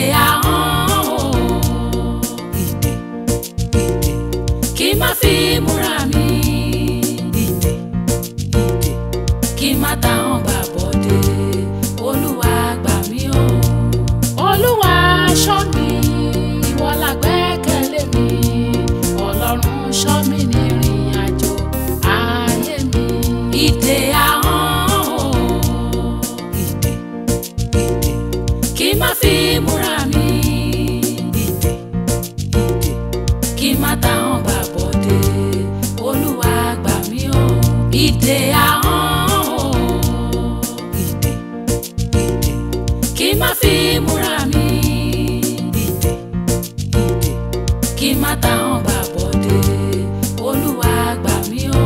ahọ́n o ìdè ìdè kí má fi múra mi ìdè ìdè kí má táwọn gbà bọ́dé olúwa gbà mí o olúwa ṣọ́ mi ìwọ la gbẹ́kẹ̀lé mi ọlọ́run ṣọ́ mi ní ìrìn àjò ayé mi ìdè ahọ́n o ìdè ìdè kí má fi múra mi ìdè ìdè kí má táwọn gbà bọ́dé olúwa gbà mí o ìdè ahọ́n o ìdè ìdè kí má fi múra mi ìdè ìdè kí má táwọn gbà bọ́dé olúwa gbà mí o.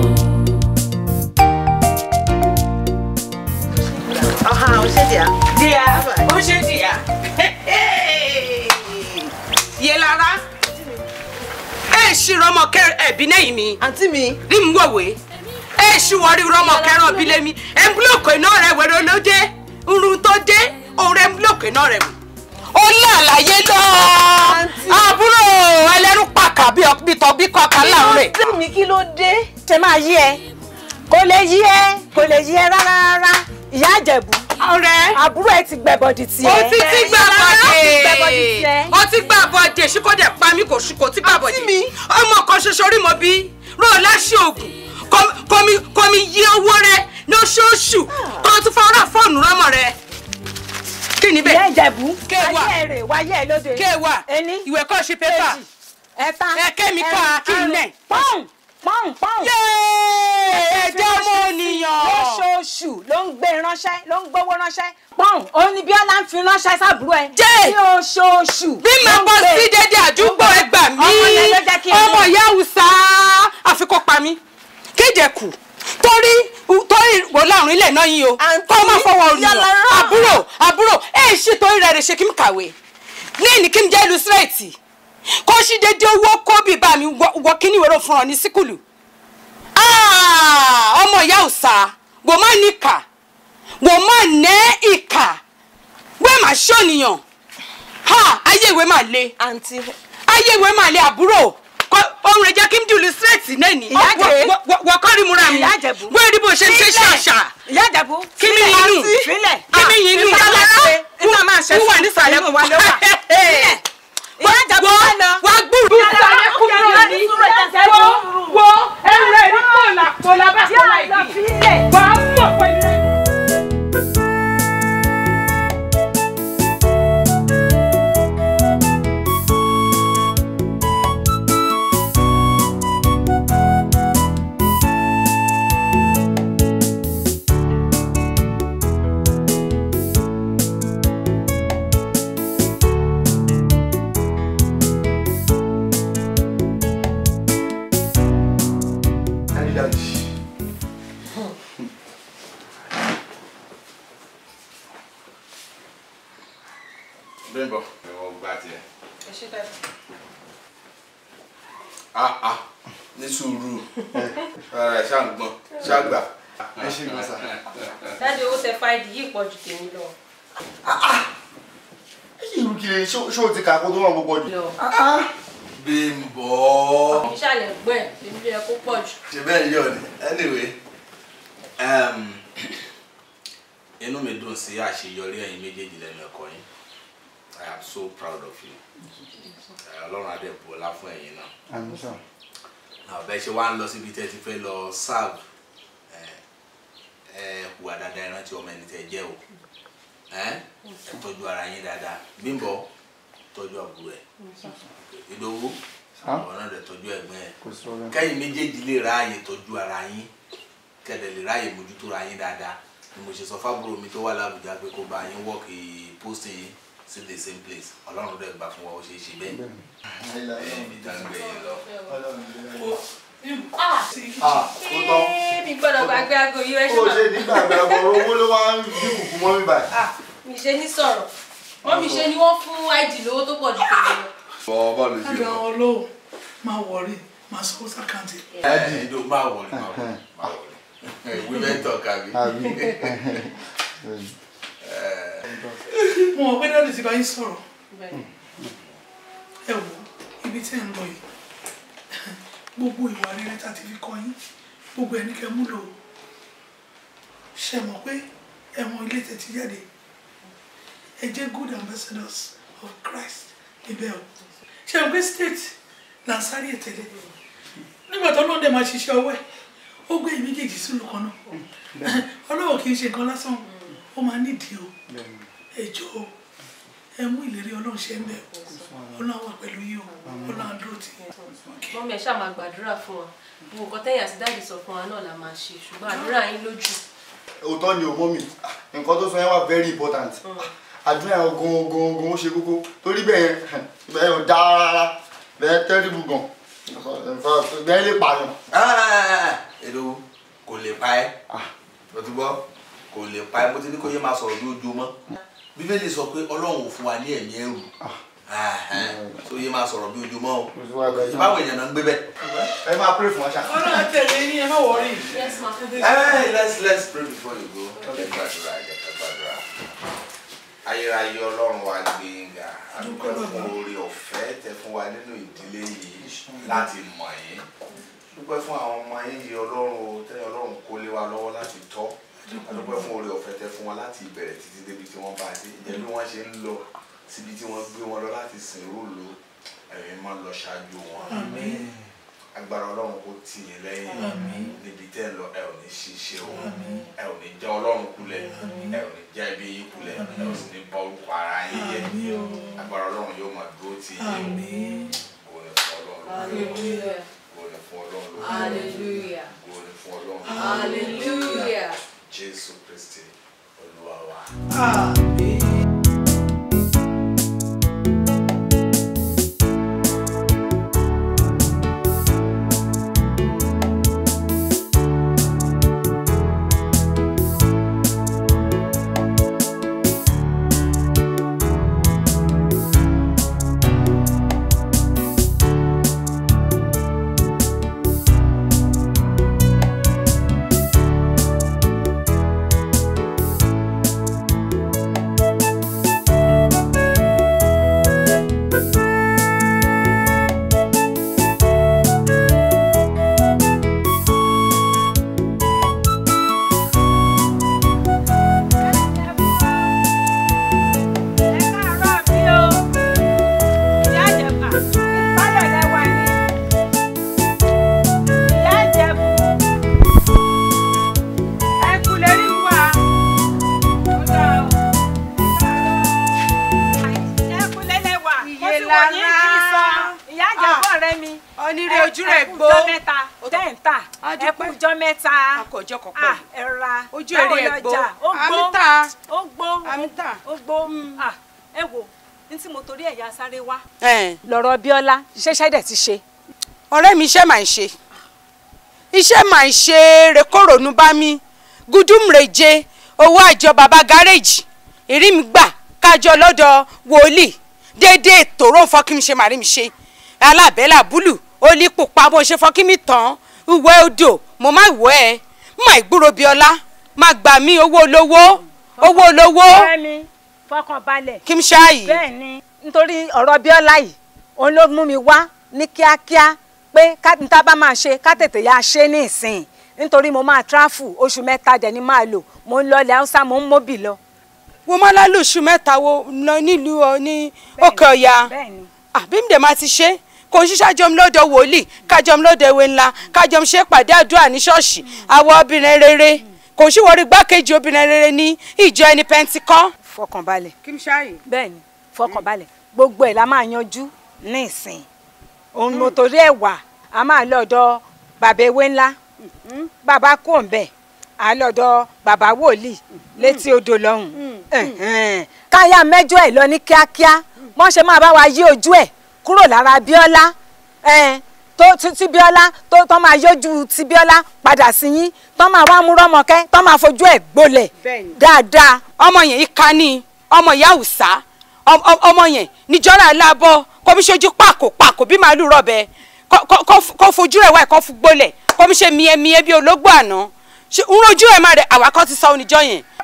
Ọ̀hán ò ṣe dìá. díà ó ṣe díà yé lára ẹ ṣì rọmọ kẹ ẹbí lẹ́yìn mi Àǹtí mi. rí mi wòwe ẹ ṣì wọrí rọmọ kẹràn bí lẹ́mi ẹ ń búlọ̀kù iná rẹ wẹ̀rẹ̀ ló dé irun tó dé òun rẹ ń búlọ̀kù iná rẹ wò. ó ní àlàyé lọ àbúrò ẹlẹ́rú pàkà bí tọ́ bí kọ́ka láàrin rẹ̀. Àǹtí mi kí ló dé? ṣe máa yí ẹ kò lè yí ẹ kò lè yí ẹ rárá rárá ìyá àjẹbù ọ̀rẹ́ àbúrò ẹ ti gbẹbọdì tiẹ ó ti ti gbà gbẹbọdì bọ̀dé tiẹ. ó ti gbà bọ̀dé ṣíkọ́dẹ̀ pa mí kò ṣí kò ti gbà bọ̀dé ọmọ kan ṣoṣo rí mo bí ró láṣẹ ògùn kọmi kọmi yí owó rẹ lóṣooṣù kó o tún fọwọ́rà fóònù rọmọ rẹ kí ni ìyá bẹ́ẹ̀ ìjẹbù Kéwà. wáyé ẹ rè wáyé ẹ lóde kéwà ení ìwé kọ́ ṣe pépà kejì ẹ̀ta ẹ̀kẹ́ mi kọ́ kí n nẹ̀. pọ́ùn pọ́ùn pọ́ùn yéé ẹjẹ́ ọmọ ènìyàn. lóṣooṣù ló ń gbé ránṣẹ́ ló ń gbówó ránṣẹ́ pọ́ùn òun ni bíọ́lá ń fi ránṣẹ́ sábúrò ẹ Jẹ́. ní oṣooṣù bí ló màá ń bọ́ gbé. sí dédé àdúgbò ẹgbà mí ọmọ yẹn ló jẹ́ kí n ọmọ mọ̀. ìyá Haúsá àfikún pa mí kéde kù torí torí wò láàrin ilẹ̀ náà yín o Àǹtí kọ́ máa fọwọ́ yálà olùyàn rán. àbúrò àbúrò ẹ̀ ṣe torí rẹ̀ rẹ̀ ṣe kí n kàwé ní kí n jẹ́ illustrate kó ṣí dédé owó kó bí bá mi wọ wọ kíní ìwé fún ọ ní síkùlù Ah, ọmọ ìyá Haúsá wò má níkà wò má nẹ́ ìkà wẹ́ẹ̀ má ṣọ́nìyàn ha ayé ìwé máa le Àǹtí. ayé ìwé máa le àbúrò Kọ- ohun rẹ̀ jẹ́ kí n dùn lùsírẹ̀tì náà ni Ìyá Àjẹ́. wọ́n kọ́ rí múra mi Ìyá Àjẹ̀bú. wọ́n rí bó ṣe ń ṣe ṣàṣà ìyá ìjẹbù kí mi yín nù sílẹ̀ kí mi yín nù ìfẹ́ ṣe ìfẹ́ máa ṣe wọ́n wà nísàlẹ̀ inú wa ló wà sílẹ̀ ìyá ìjẹbù wọ́n wà lọ. wá gbúrú. wo ẹrù rẹ̀ ní kòlà kòlà bá kòlà ìdí wàá mọ̀ pẹ̀lú. Bímbọ́. Ìwọ gba tiẹ̀. Ah ah ní sùúrù. Ara ẹ̀ ṣáà ń gbọ̀n ṣáà gbà. ẹ ṣe gan sa. dájú owó tẹ fáìdì yìí pọ̀ ju tèmi lọ. irú kiri ṣó ṣó ti kà kó tó wọn gbogbo jù. lọ Bímbọ́. ìṣàlẹ̀ gbọ́ ẹ̀ tèmi ló yẹ kó pọ̀ jù. Ṣé bẹ́ẹ̀ yọ̀ ni? Anyway, um, inú mi dùn sí àṣeyọrí ẹ̀yin méjèèjì lẹ́nu ẹ̀kọ́ yín. I am so proud of you. Eh, Ọlọ́run adé bọ̀lá fún ẹ̀yin náà. àmì sàn. àbẹ ṣe wá ń lọ síbi tẹ́ ti fẹ́ lọ serve ẹ ẹ hùwà dáadáa ìrántí ọmọ ẹni tẹ́ jẹ́ o ẹ ẹ tọ́jú ara yín dáadáa Bímbọ́ tọ́jú àbúrò ẹ Ìdòwú Sá. ọ̀nà rẹ̀ tọ́jú ẹ̀gbọ́n ẹ kò sí problem. kẹ́yìn méjèèjì lè ráàyè tọ́jú ara yín kẹ́dẹ̀ lè ráàyè mójútó ara yín dáadáa ni mo ṣe sọ fábúrò mi tó wà lábùjá pé kó bá yín wọ́ọ̀kì posting yín sí the same place Ọlọ́run dẹ̀ gbà fún wa ó ṣe é ṣe bẹ́ẹ̀ ẹ̀ ẹ̀ ìdáǹgbé yín lọ. ah ó tán. mi gbọ́dọ̀ gbàgbé aago yìí ẹ ṣe ó máa. ṣe nígbà gbàgbọ́ owó ló wá ń dín kùkù mọ́ mi báyìí. Ah, mi ṣe ní sọ̀rọ̀ wọ́n mi ṣe ni wọ́n fún id lówó tó pọ̀ ju tèmi lọ. bọ́ bọ́ọ̀lù sí Àgbà i. ọlọ́wọ́ máa wọrí máa sọ sàkáǹtì. ẹ do máa wọlé máa wọlé máa wọlé women talk àbí. àbí. Mo mọ̀ pé dáàdì ti bá yín sọ̀rọ̀. ẹ wò ibi tí ẹ ń lọ yìí gbogbo ìwà rere tá a ti fi kọ́ yín gbogbo ẹni kẹ́ múlò ṣe mọ̀ pé ẹ̀wọ̀n ilé tẹ̀ ti jáde ẹ jẹ́ good ambassadors of Christ níbẹ̀ o ṣe mọ̀ pé state là ń sáré tẹ̀lé nígbà tó lóun dẹ̀ máa ṣiṣẹ́ ọwọ́ ẹ̀ ó gbé méjèèjì sílùú kan náà ọlọ́wọ́ kì í ṣe nǹkan lásán ó máa nídìí o ẹ jọ̀ọ́ ẹ mú ìlérí ọlọ́run ṣe ń bẹ̀ ọlọ́run wà pẹ̀lú yìí o ọlọ́run á dúró tì í. mọ́mí ẹ̀ ṣáà máa gbàdúrà fún wa gbogbo nǹkan tẹ́yìn àti dáàdì sọ fún wa náà la máa ṣe ṣùgbọ́n àdúrà yín lójú. òótọ́ ni o mọ́ mi nǹkan tó sọ yẹn wà very important àdúrà yẹn gan gan gan ó ṣe kókó torí bẹ́ẹ̀ yẹn bẹ́ẹ̀ yẹn ò dáa rárá bẹ́ẹ̀ terrible gan bẹ́ẹ̀ lè pààyàn. èdò kò lè pa ẹ́ o ti gbọ́ kò lè pa ẹ́ mo ti ní kó yé máa sọ̀rọ̀ bí ojú mọ́ bíbélì sọ pé ọlọ́run ò fún wa ní ẹ̀mí ẹ̀rù tó yé máa sọ̀rọ̀ bí ojú mọ́ o ìbáwọ̀ èèyàn náà ń gbé bẹ́ẹ̀. ẹ máa pray fún wa ṣá. ọlọ́run tẹ̀lé yín ẹ má wọrí. yes ma. Hey, let's let's pray before you go. Ẹ gbàdúrà ẹ gbàdúrà. Ayérayé Ọlọ́run wa gbé nga. Adúgbò fún oore ọ̀fẹ́ tẹ fún wa nínú ìdílé yìí láti mọ̀ yín. Dúpẹ́ fún àwọn ọmọ yín yìí Ọlọ́run o tẹ́yìn Ọlọ́run kó lé wa lọ́wọ́ láti tọ́. Adúpẹ́ fún oore ọ̀fẹ́ tẹ fún wa láti ìbẹ̀rẹ̀ títí débi tí wọ́n bá dé. Ìjẹ́ bí wọ́n ṣe ń lọ síbi tí wọ́n gbé wọn lọ láti sìn rúùlù ẹ̀mí máa lọ ṣáájú wọn agbára ọlọ́run kò tì yín lẹ́yìn níbi tẹ́ ẹ lọ ẹ ò ní ṣiṣẹ́ o ẹ ò ní já ọlọ́run kulẹ̀ ẹ ò ní já ibi yín kulẹ̀ ẹ ò sì ní bọ́ orúkọ ara yín yẹ agbára ọlọ́run yóò máa dúró tì yín o kò ní fún ọlọ́run lórí kò ní fún ọlọ́run lórí hallelujah kò ní fún ọlọ́run lórí hallelujah. jésù kristi olúwa wa. onírè ojú rẹ̀ gbó tẹ́ǹtà ẹkùjọ́ mẹ́ta akọ̀jọ́ kan pẹ̀lú ẹ̀ra ojú èrè ẹ̀ gbó ó gbó àmìta ó gbó àmìta ó gbó Ah, ẹ wo ní tí mo torí ẹ̀yà sáré wá lọ́rọ̀ Bíọ́lá ṣẹ̀ṣẹ̀ dẹ̀ ti ṣe. ọ̀rẹ́ mi iṣẹ́ màá ń ṣe iṣẹ́ màá ń ṣe rekórònú bá mi gúdúmùrèje owó àjọ bàbá gáréèjì ìrí mi gbà kájọ lọ́dọ̀ wòlíì déédéé tòró fọ́kí mi ṣe màrí mi ṣe alábẹ́là búlù ó lè pupa bó ṣe fọ́kí mi tán ìwẹ́ odò mo má wọ́ ẹ má ìgbúrò Bíọ́lá má gbà mí owó olówó owó olówó Fẹ́mi fọkàn balẹ̀. kí n ṣáàyè. bẹ́ẹ̀ ni nítorí ọ̀rọ̀ Bíọ́lá yìí òun ló mú mi wá ní kíákíá pé ká ní tá a bá máa ṣe ká tètè yá ṣe ní ìsìn nítorí mo máa tráfù oṣù mẹ́ta dẹ̀ ni máa lò mo ń lọlẹ̀ haúsá mo ń móbì lọ. wo má lálùsù mẹ́ta wo lọ nílùú ọ ní òkè ọ̀yà bẹ́ẹ̀ni àbí mi dẹ̀ máa ti ṣe kò ń ṣiṣẹ́ àjọm lọ́dọ̀ wòlíì kájọm lọ́dọ̀ ewé ńlá kájọm ṣe pàdé àdúrà ní ṣọ́ọ̀ṣì àwọn obìnrin rere kò sí wọrí gbákejì obìnrin rere ní ìjọ ẹni pẹntikọ́. fọkànbalẹ̀ kí n ṣáàyè. bẹ́ẹ̀ni fọkànbalẹ̀ gbogbo ẹ̀ la máa yanjú ní ìsìn òun mo torí ẹ̀ wà á máa lọ́dọ̀ bàbá ewé ńlá bàbá kò ń bẹ̀ á lọ́dọ̀ bàbá wòlíì létí odò lọ́hùn ẹ̀hẹ́n. káyà mẹ́jọ ẹ̀ lọ ní kíákíá wọ́n ṣe máa bá wa yí ojú ẹ̀ kúrò lára Bíọ́lá ẹn, tó tí tí Bíọ́lá tó tó máa yọjú tí Bíọ́lá padà sí yín tó máa wá mú rọ́mọkẹ́ tó máa fojú ẹ̀ gbolẹ̀ dáadáa ọmọ yẹn ìka ni ọmọ ìyá òòsà ọm- ọm- ọmọ yẹn níjọ́ra aláàbọ̀ kò fi ṣojú pàkó pàkó bí màálù rọ̀bẹ kó- kó- kó- kó fojú rẹ̀ wá ẹ̀kọ́ fún gbolẹ̀ kó fi ṣe miẹ́miẹ́ bí ológbò àná ṣe ń rojú ẹ̀ máa rẹ̀ àwa kan ti sọ oníjọ́ yẹn.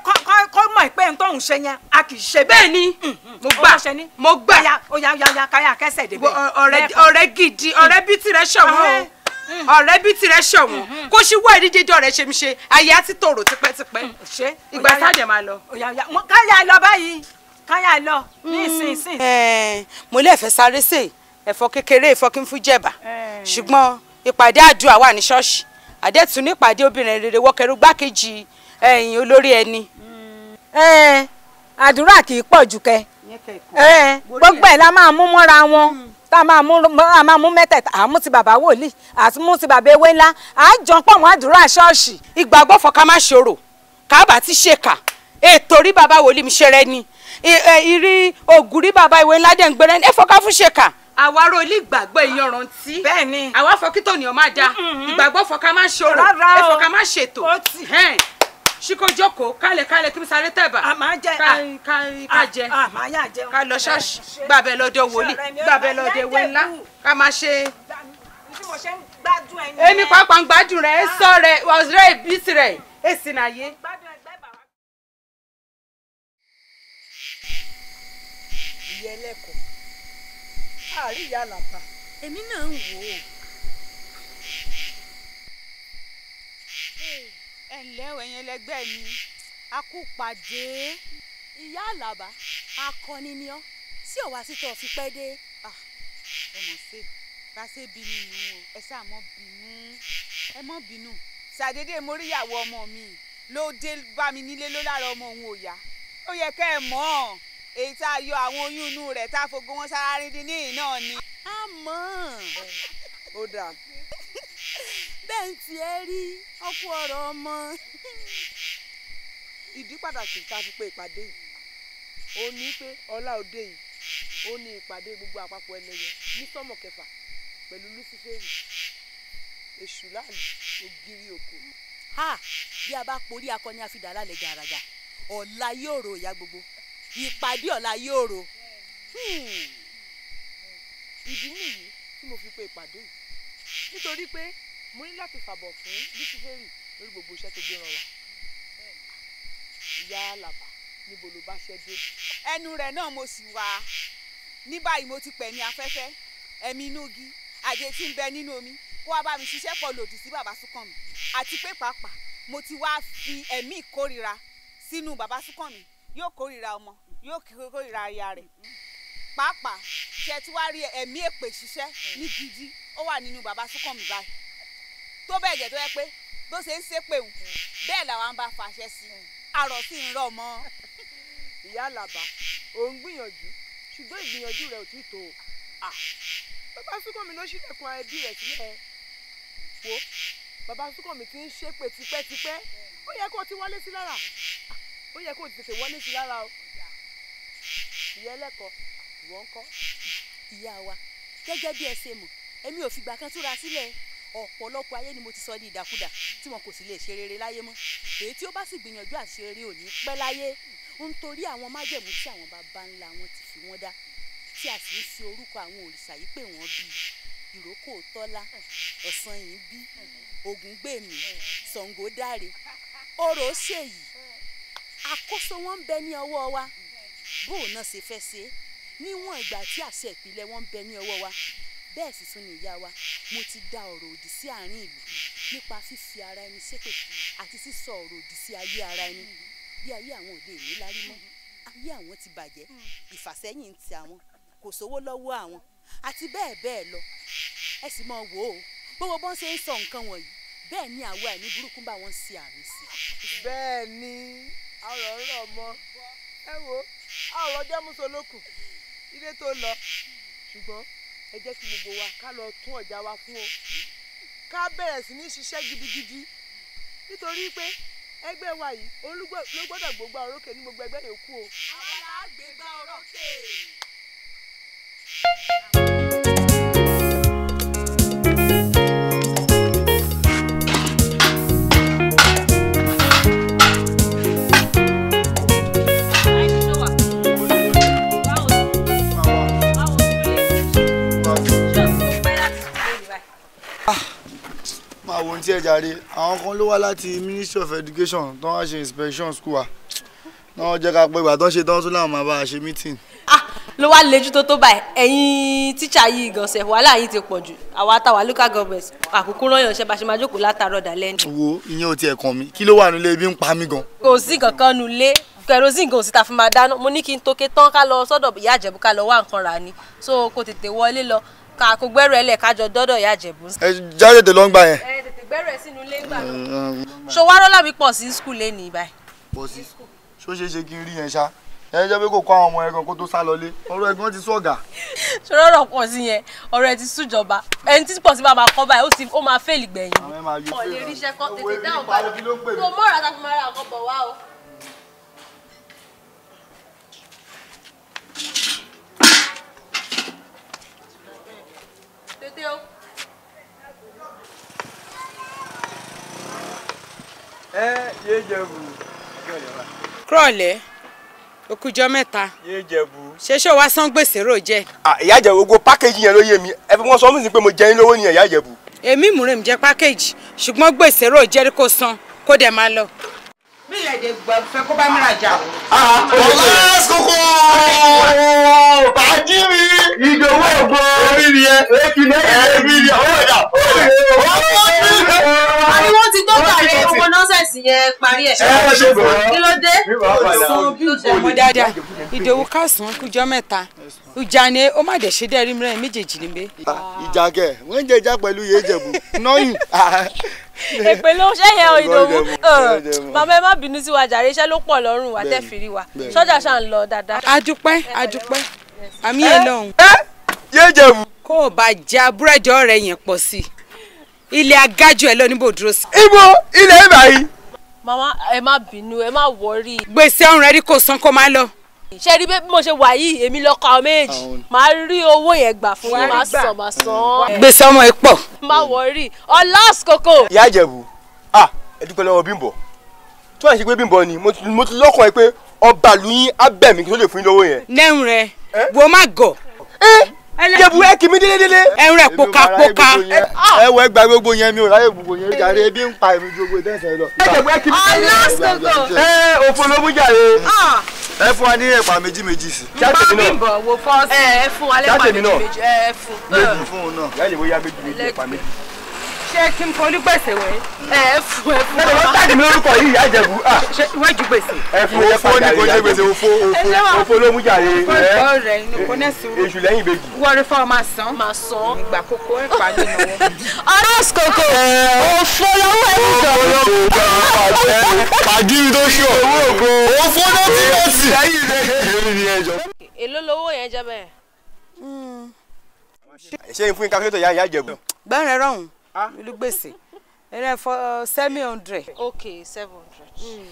kọ́- kọ́- kọ́ mọ̀ pé n tóun ṣe yẹn a kì í ṣe bẹ́ẹ̀ ni mo gbà ó ṣe ní. mo gbà Ọya ọya ọya ọya káyà kẹsẹ̀ débẹ̀. Wo- ọ̀rẹ́ ọ̀rẹ́ gidi ọ̀rẹ́ bí tirẹ̀ ṣọ̀wọ́n o ọ̀rẹ́ bí tirẹ̀ ṣọ̀wọ́n kó ṣì wá ìdíje ọ̀rẹ́ ṣe mi ṣe ayé á ti tòrò tipẹ́tipẹ́ ṣe ìgbà sáàdẹ̀ máa lọ. ọya ọya mo- káyà lọ báyìí káyà lọ ní ìsinsìn. Ẹ̀ẹ́n, mo lè fẹ́ sáré sè ẹ̀fọ́ kékeré ẹ̀fọ́ kí n fún jẹ̀bà ṣùgbọ́n ìpàdé àdúrà wà ní ṣọ́ọ̀ṣì àdẹ́tún ní ìpàdé obìnrin rere wọ́kẹ́rú gbákejì ẹ̀yìn olórí ẹni. Ẹ, àdúrà kì í pọ̀ jù kẹ Ẹ, gbogbo ẹ̀ la máa mú mọ́ra wọn tá a máa mú a máa mú mẹ́tẹ̀ẹ̀ta àmú ti bàbá wòlíì àti mú ti bàbá ewé ńlá à á jọ pọ̀ mọ́ àdúrà ṣọ́ọ̀ṣì. ìgbàgbọ́ fọkà má ṣòro kábà ti ṣe kà ètò rí bàbá wòlíì mi ṣe rẹ ni I- ẹ, ìrí ògùn rí bàbá ìwé ńlá dẹ̀ ń gbẹrẹ ẹ fọkà fún ṣe kà. àwa ro ilé ìgbàgbọ́ ìyanrantí. bẹ́ẹ̀ ni. àwa fọkítọ̀ ni ọ máa da ìgbàgbọ́ fọkà má ṣòro Rárá o. ẹ fọkà má ṣètò. Hẹ́n. ṣíkò jókòó kálẹ̀ kálẹ̀ kí n sáré tẹ̀bà. a máa jẹ ká ká ká jẹ a máa yà jẹun. ká lọ ṣọ́ọ̀ṣì gbàbẹ lọ́dọ̀ wòlíì gbàbẹ lọ́dọ̀ ìwé ńlá ká máa ṣe. tí mo ṣe ń gbádùn ẹni. èmi pàápàá ń gbádùn rẹ̀ ẹ sọ rẹ̀ ọ̀rẹ́ ìbísí rẹ̀ èsì nàyé. ìyá ẹlẹ́kọ̀ọ́ àárí ìyá àlàbà èmi náà ń wò ó. ẹ ǹlẹ́ o ẹ̀yin ẹlẹgbẹ́ mi a kú pàdé ìyá àlàbà akọni ni ọ́ sí ọ̀wá títọ́ fi pẹ́ dé. ẹ mọ̀ ṣe bá ṣe bínú nù o ẹ ṣáà mọ́ bínú ẹ mọ́ bínú ṣàdédé mo rí ìyàwó ọmọ mi ló dé bá mi nílé ló lára ọmọ òun ò yá ó yẹ kẹ́ ẹ mọ̀ ọ́ èyí tá a yọ àwọn oyún inú rẹ̀ tá a fogo wọn sára rí dín níyìn náà ni. a mọ̀ ó dáa bẹ́ẹ̀ ń tiẹ̀ rí ọkú ọ̀rọ̀ ọmọ. ìdí pàtàkì tá a fi pe ìpàdé yìí ó ní pé ọlá òde yìí ó ní ìpàdé gbogbo àpapọ̀ ẹlẹ́yẹ ní sọ́mọ̀ kẹfà pẹ̀lú lúsífẹ́rì èṣù láàlú ògiri òkò. ha bí a bá porí akọni àfidà lálẹ́ gàràgà ọ̀la yóò ro ìyá gbogbo ìpàdé ọ̀la yóò ro. Hmm. ìdí nìyí tí mo fi pe ìpàdé yìí nítorí pé mo ní láti fàbọ̀ fún lúsífẹ́rì lórí gbogbo iṣẹ́ tó gbé ràn wá. ìyá àlàbà níbo ló bá ṣẹ́ dé. ẹnu rẹ̀ náà mo sì wá ní báyìí mo ti pẹ̀ ní afẹ́fẹ́ ẹ̀mí inú igi àjẹ tí ń bẹ nínú omi kó wá bá mi ṣiṣẹ́ pọ̀ lòdì sí bàbá Súnkànmí àti pé pàápàá mo ti wá fi ẹ̀mí ìkórira sínú bàbá Súnkànmí yóò kórira ọmọ yóò kórira aya rẹ̀ pàápàá ṣe tí wàá rí ẹ̀mí èpè ṣiṣẹ́ ní gidi ó wà nínú bàbá Súnkànmí báyìí tó bẹ́ẹ̀ jẹ́ tó yẹ pé bó ṣe ń ṣépè wù bẹ́ẹ̀ làwọn bá fàṣẹ sí i àrò sì ń rọ̀ mọ́. ìyá àlàbà ò ń gbìyànjú ṣùgbọ́n ìgbìyànjú rẹ̀ ò tí ì tó o. Ah, bàbá Súnkànmí ló ṣílẹ̀kùn ẹbí rẹ̀ sílẹ̀ wo bàbá Súnkànmí ti ń ṣépè tipẹ́tipẹ́ ó yẹ kó o ti wọlé sí lára Ah, ó yẹ kó o ti tètè wọlé sí lára o. ìyá ẹlẹ́kọ̀ọ́ ìwọ ń kọ́. ìyá wa gẹ́gẹ́ bí ẹ ṣe mọ̀ èmi ò fìgbà kan túra sílẹ̀ ọ̀pọ̀lọpọ̀ ayé ni mo ti sọ di ìdàkudà tí wọn kò sì lè ṣe rere láyé mọ́ èyí tí ó bá sì gbìyànjú àti ṣe rere ò ní pẹ́ láyé nítorí àwọn májẹ̀mú tí àwọn baba ńlá wọn ti fi wọ́n dá tí a sì ń fi orúkọ àwọn òrìṣà yìí pè wọ́n bíi ìrókò tọ́lá ọ̀sán yìí bí ògúngbèmí ṣàngódáre orò ṣèyí àkóso wọn ń bẹ ní ọwọ́ wa bóun náà ṣe fẹ́ ṣe é níwọ̀n ìgbà tí àṣẹ ìpìlẹ̀ wọn ń bẹ ní ọwọ́ wa bẹ́ẹ̀ sì tún ní ìyá wa mo ti da ọ̀rọ̀ òdì sí àárín ìlú nípa fífi ara ẹni ṣépè àti sísọ ọ̀rọ̀ òdì sí ayé ara ẹni bí ayé àwọn òde ìní lárí mọ́ ayé àwọn ti bàjẹ́ ìfàsẹ́yìn ti àwọn kò sówó lọ́wọ́ àwọn àti bẹ́ẹ̀ bẹ́ẹ̀ lọ ẹ sì mọ̀ wò ó gbogbo bọ́n ṣe ń sọ nǹkan wọ̀nyí bẹ́ẹ̀ ni àwa ẹ̀mí burúkú bá wọn ṣe àmì sí. bẹ́ẹ̀ ni ọ̀rọ̀ ń rọ̀ mọ́ ẹ wo ọ̀rọ̀ jẹ́ mùsùlùkù ilé tó lọ ṣùgbọ́n ẹ jẹ́ kí gbogbo wa ká lọ tún ọjà wa fún o ká bẹ̀rẹ̀ sí ní ṣiṣẹ́ gidigidi nítorí pé ẹgbẹ́ wa yìí òun ló gbọ́- ló gbọ́dọ̀ gbogbo orókè ní gbogbo ẹgbẹ́ yòókù o. àwa là á gbégbá orókè. máa wo ohun tí ẹ jàre àwọn kan ló wá láti ministry of education tó wá ṣe inspection school wa náà jẹ́ ká pé ìgbà tó ń ṣe tán tún láwọn máa bá a ṣe meeting. ló wá lejú tó tó báyìí ẹ̀yin tíṣà yìí gànṣẹ́ wàhálà yìí ti pọ̀ jù àwa táwa local government àkókò rányàn ṣe bá ṣe máa jókòó látàárọ̀ dálẹ́ ní. wo ìyẹn ò tiẹ̀ kàn mí kí ló wà nílé ibi ń pa mí gan. kò sí kankan nu lé kerosene kò sí ta fi máa dáná mo ní kí n tókè tán ká lọ sọ́dọ̀ ìyá àjẹ̀bú ká lọ wá nǹkan rà ni so kò tètè wọlé lọ ká kó gbẹ́rù ẹ̀ lẹ̀ kájọ dọ́dọ̀ ìyá àjẹ̀bú. ẹ jáde tè lọ́ngbà yẹn. ẹ tètè gbẹ́rù ẹ̀ sínú ilé ńgbà náà. ṣòwárọ́lá mi pọ̀ sí skul lé ní ibà. pọ̀ sí ṣó ṣeé ṣe kí n rí yẹn ṣá ẹ jẹ́ pé kò kọ́ àwọn ọmọ ẹ̀gàn kó tó sá lọlé ọ̀rọ̀ ẹ̀gbọ́n ti sọ̀gà. ṣòrọ̀rọ̀ pọ̀ sí yẹn ọ̀rọ̀ ẹ ti sújọba ẹni tí pọ̀ sí bá máa kọ́ báyìí ó ti ó máa fẹ́ẹ̀lì gbẹ̀yìn. àwọn ẹ̀ máa yọ ọ̀ lè ríṣẹ́ kọ́ tètè dáhùn ìpàdé báyìí kí ló ń pè mí. tó mọ́ra tá a fi máa ra nǹkan bọ̀ wá o. tètè o. ẹ yé jẹ̀bù kúrọ̀lẹ́ okùjọ́ mẹ́ta yé jẹ̀bù. ṣé ṣé o wá san gbèsè rò jẹ́ Ah, ìyá jẹ̀bù gbogbo pákéjì yẹn ló yé mi ẹ fi wọ́n sọ mí sí pé mo jẹ yín lówó nìyẹn ìyá jẹ̀bù. èmi múre mi jẹ́ pákéjì ṣùgbọ́n gbèsè rò jẹ́ kó san kó dẹ̀ máa lọ. bí ilẹ̀ èdè gbọ́ fẹ́ kó bá mi rajà o. ọ̀la kókó bàjí mi ìdòwò ògbó orí ni ẹ èkì lẹ́yìn èmi ni ọwọ́ ẹ̀dá àbí wọ́n ti tó kàrí owó nọ́sẹ̀sì yẹn parí ẹ̀. ẹ ṣe bọ̀ kí ló dé. san bí ọmọ dáadáa ìdòwú kásán kújọ́ mẹ́ta ìjà ni ó má dẹ̀ ṣe dẹ́rí mìíràn méjèèjì níbẹ̀. ìjà kẹ wọ́n ń jẹ ìjà pẹ̀lú yé jẹ̀bù nọ́yìn. èpè ló ṣe yẹn o ìdòwú Ìdòwú, Ìdòwú. màmá ẹ má bínú sí wa jàre iṣẹ́ ló pọ̀ lọ́rùn wa tẹ́ fìrí wa bẹ́ẹ̀ni. sọ́jà ṣà ń lọ dáadáa. adúpẹ́ adúpẹ́ àmì ẹ̀ lọ́hùn. yé jẹ̀bù. kó o bá ja búrẹ́dì ọ̀rẹ́ yẹn pọ̀ sí i ilé agájú ẹ̀ lọ níbo dúró sí. ibo ilẹ̀ ibà yìí. màmá ẹ má bínú ẹ má wọrí. gbèsè ọ̀run rẹ̀ rí kó san kó máa lọ. ṣe rí bí mo ṣe wà yìí èmi lọkọ àwọn méjì màá rí owó yẹn gbà fún yín màá sàn màá sàn. gbèsè ọmọ ẹ pọ̀. má wọrí ọlá àsìkò. ìyá jẹ̀bù ah ẹ dúpẹ́ lọ́wọ́ bímbọ̀ tí wọ́n ṣe pé bímbọ̀ ni mo ti mo ti lọ́kàn ẹ pé ọba ìlú yín abẹ́mi kí ló lè fún yín lówó yẹn. lẹ́hùn rẹ̀ wo má gọ̀. jẹ̀bù ẹ kì mí délédélé. ẹ̀hùn rẹ̀ pokapoka. ẹ wọ ẹgbàá gbogbo yẹn mi ò ráyè gbogbo yẹn jàre ebi ń pa èmi ju gbogbo ìtẹ́sẹ̀ lọ. jẹ̀bù ẹ kì mí délédélé. ẹ òfò ló mú jàre. ẹ fún wa ní ẹ̀pà méjì méjì sí. jáde mi náà bọ̀ wo fọ́ọ̀sì. ẹ ẹ fún wa lẹ́pàá Jáde mi méjì náà. méjì ẹ fún. méjì fún un náà. ìyá jẹ̀bù ya méjì méjì ẹ̀pà méjì. ṣé kí n forí gbèsè wẹ̀. ẹ fún ẹ fún ẹ lọ jáde mi lórúkọ yìí ìyá jẹ̀bù ah ṣé ìwé ju gbèsè. ẹ fún mi òfò ní kò jẹ gbèsè òfò òfò. òfò ló mú jàre. fọ́ọ̀sì rẹ̀ inú kò ní sùúrù. èṣù lẹ́yìn ìbejì. wọ́n rí fọ́ọ̀ máa san. máa san. ìgbà kókó ẹ̀ pa lé lọ́wọ́. ọlá àsìkò òfò lọ́wọ́ ẹ̀yìn jọ. pàdírí tó ṣù owó ògo òfò náà ti yẹ sí. èmi ni ẹjọ. èló lowó yẹn jẹ́ bẹ́ẹ̀. ṣé n fún yín káfíńtò ìyá ìyá jẹ̀bù. gbẹ́rẹ̀ rọ̀hún ìlú gbèsè ẹ̀rẹ́ fọ́ seven hundred. ok seven hundred.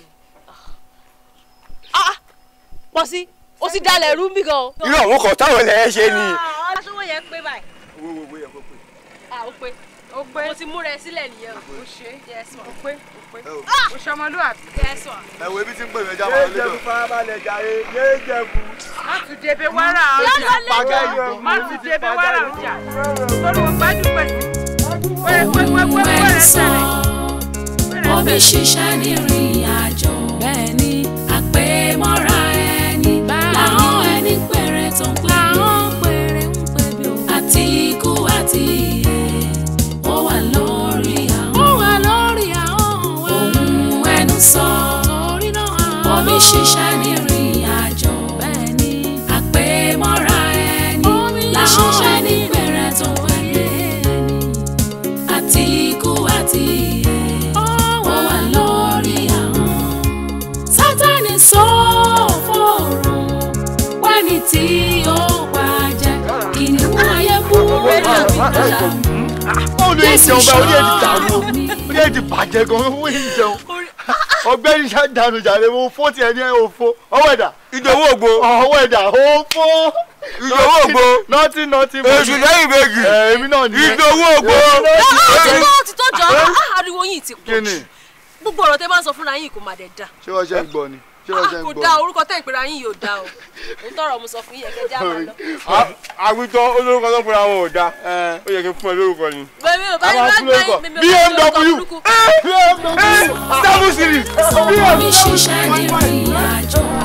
ah pọ̀ sí o ti dalẹ̀ rú mi gan. irú àwọn kan táwọn ilẹ̀ ẹ ṣe ni. aṣọ́wó yẹn pé báyìí. wo wo wo yẹ kó pè. ah ó pé ó pé mo ti múra ẹ sílẹ̀ nìyẹn o. ó ṣe yes ma. ó pé ó pé ó ṣe ọmọlúwàbí. yes ma. ẹ wo ibi tí ń pè mí ẹja yé máa lé jẹ̀bù lọ. farabalẹ̀ jàre yé jẹ̀bù. má tún débé wàrà ọjà má tún débé wàrà ọjà torí wọn gbájú pẹ̀lú. ohun ẹni sọ omi ṣiṣẹ́ ní ìrìn àjò bẹ́ẹ̀ ni àpèmọ́ra ẹni làwọn ẹni péré tó ń pè bí àti ikú àti ìyè ó wà lórí àwọn ó wà lórí àwọn ohun ẹnu sọ omi ṣiṣẹ́ ní ìrìn àjò bẹ́ẹ̀ ni àpèmọ́ra ẹni làwọn ẹni péré tó ń pè bí àti ikú àti ìyè ó wà lórí àwọn. sátani sọ fòrò wẹ́ni tí ó pàjẹ́ kìnìún ayé bú àbíkọ́lá ó lè jẹun bá orí èdè dàrú o orí èdè bàjẹ́ gan owó yìí jẹun ọgbẹ́ni ṣá dànù jàre mo fó tiẹ̀ ní òfo ọwọ́ ẹ̀dà ìdòwò ògbó. ọwọ́ ẹ̀dà òfo ìdòwò ògbó. nọ́tí nọ́tí èṣù lẹ́yìn ìbejì. èmi náà nìyẹn ìdòwò ògbó. ó ti tó ó ti tó jọ ah, ariwo yìí ti kí pọ̀ ni jù gbogbo ọ̀rọ̀ tẹ́ bá ń sọ fúnra yín kò má dẹ̀ da ṣé wọ́n ṣe ń gbọ́ ni ṣé wọ́n ṣe ń kò gbọ́ da orúkọ tẹ́ ìpera yín yóò da o èyí tọrọ mo sọ fún yín ẹ̀kẹ́ já máa lọ. àwùjọ olórúkọ tó fúnra wọn ò dáa ó yẹ kí n fún ẹ lórúkọ ni. bẹ́ẹ̀ni o bá àwọn yín fúlẹ̀ kọ bá yín BMW BMW seven series. omi ṣiṣẹ́ ní ìrìn àjò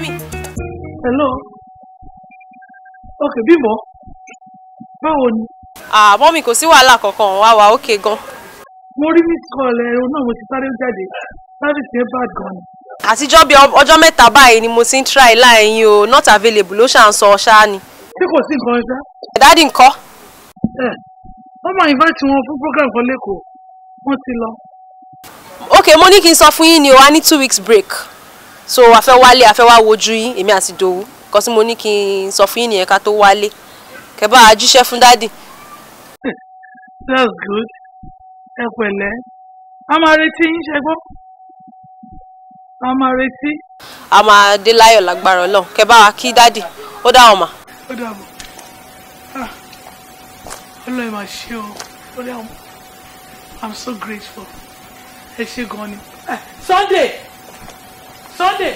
mọ́mì. hello ok bímbọ báwo ni ah mọ́mì kò sí wàhálà kankan wá wà ókè gan. mo rí miss call ẹ o náà mo ti sáré jáde service yẹn bad gan ni. àtijọ́ bíi ọ- ọjọ́ mẹ́ta báyìí ni mo ti ń try line yín o not available ló ṣà ń sọ ṣáá ni. ṣé kò sí nǹkan ṣá. dádì ńkọ́. ẹ wọ́n máa invite wọn fún program kan lẹ́kọ̀ọ́ wọ́n ti lọ. ok mo ní kí n sọ fún yín ni o a ní two weeks break so a fẹ́ wálé a fẹ́ wá wojú yín èmi àti Dòwú kọ́ sí mo ní kí n sọ fún yín nìyẹn ká tó wálé kẹ́ bá a jíṣẹ́ fún dádì. that's good ẹ pẹ̀lẹ́ a máa retí yín ṣe gbọ́ a máa retí. a máa dé láyọ̀ lágbára Ọlọ́run kẹ́ bá wa kí dádì ó dá wọn mà. ó dàbọ̀ Ah, ọlọ́run máa ṣe o ó dàbọ̀ i'm so grateful ẹ ṣe gan ni. Eh, sunday sunday.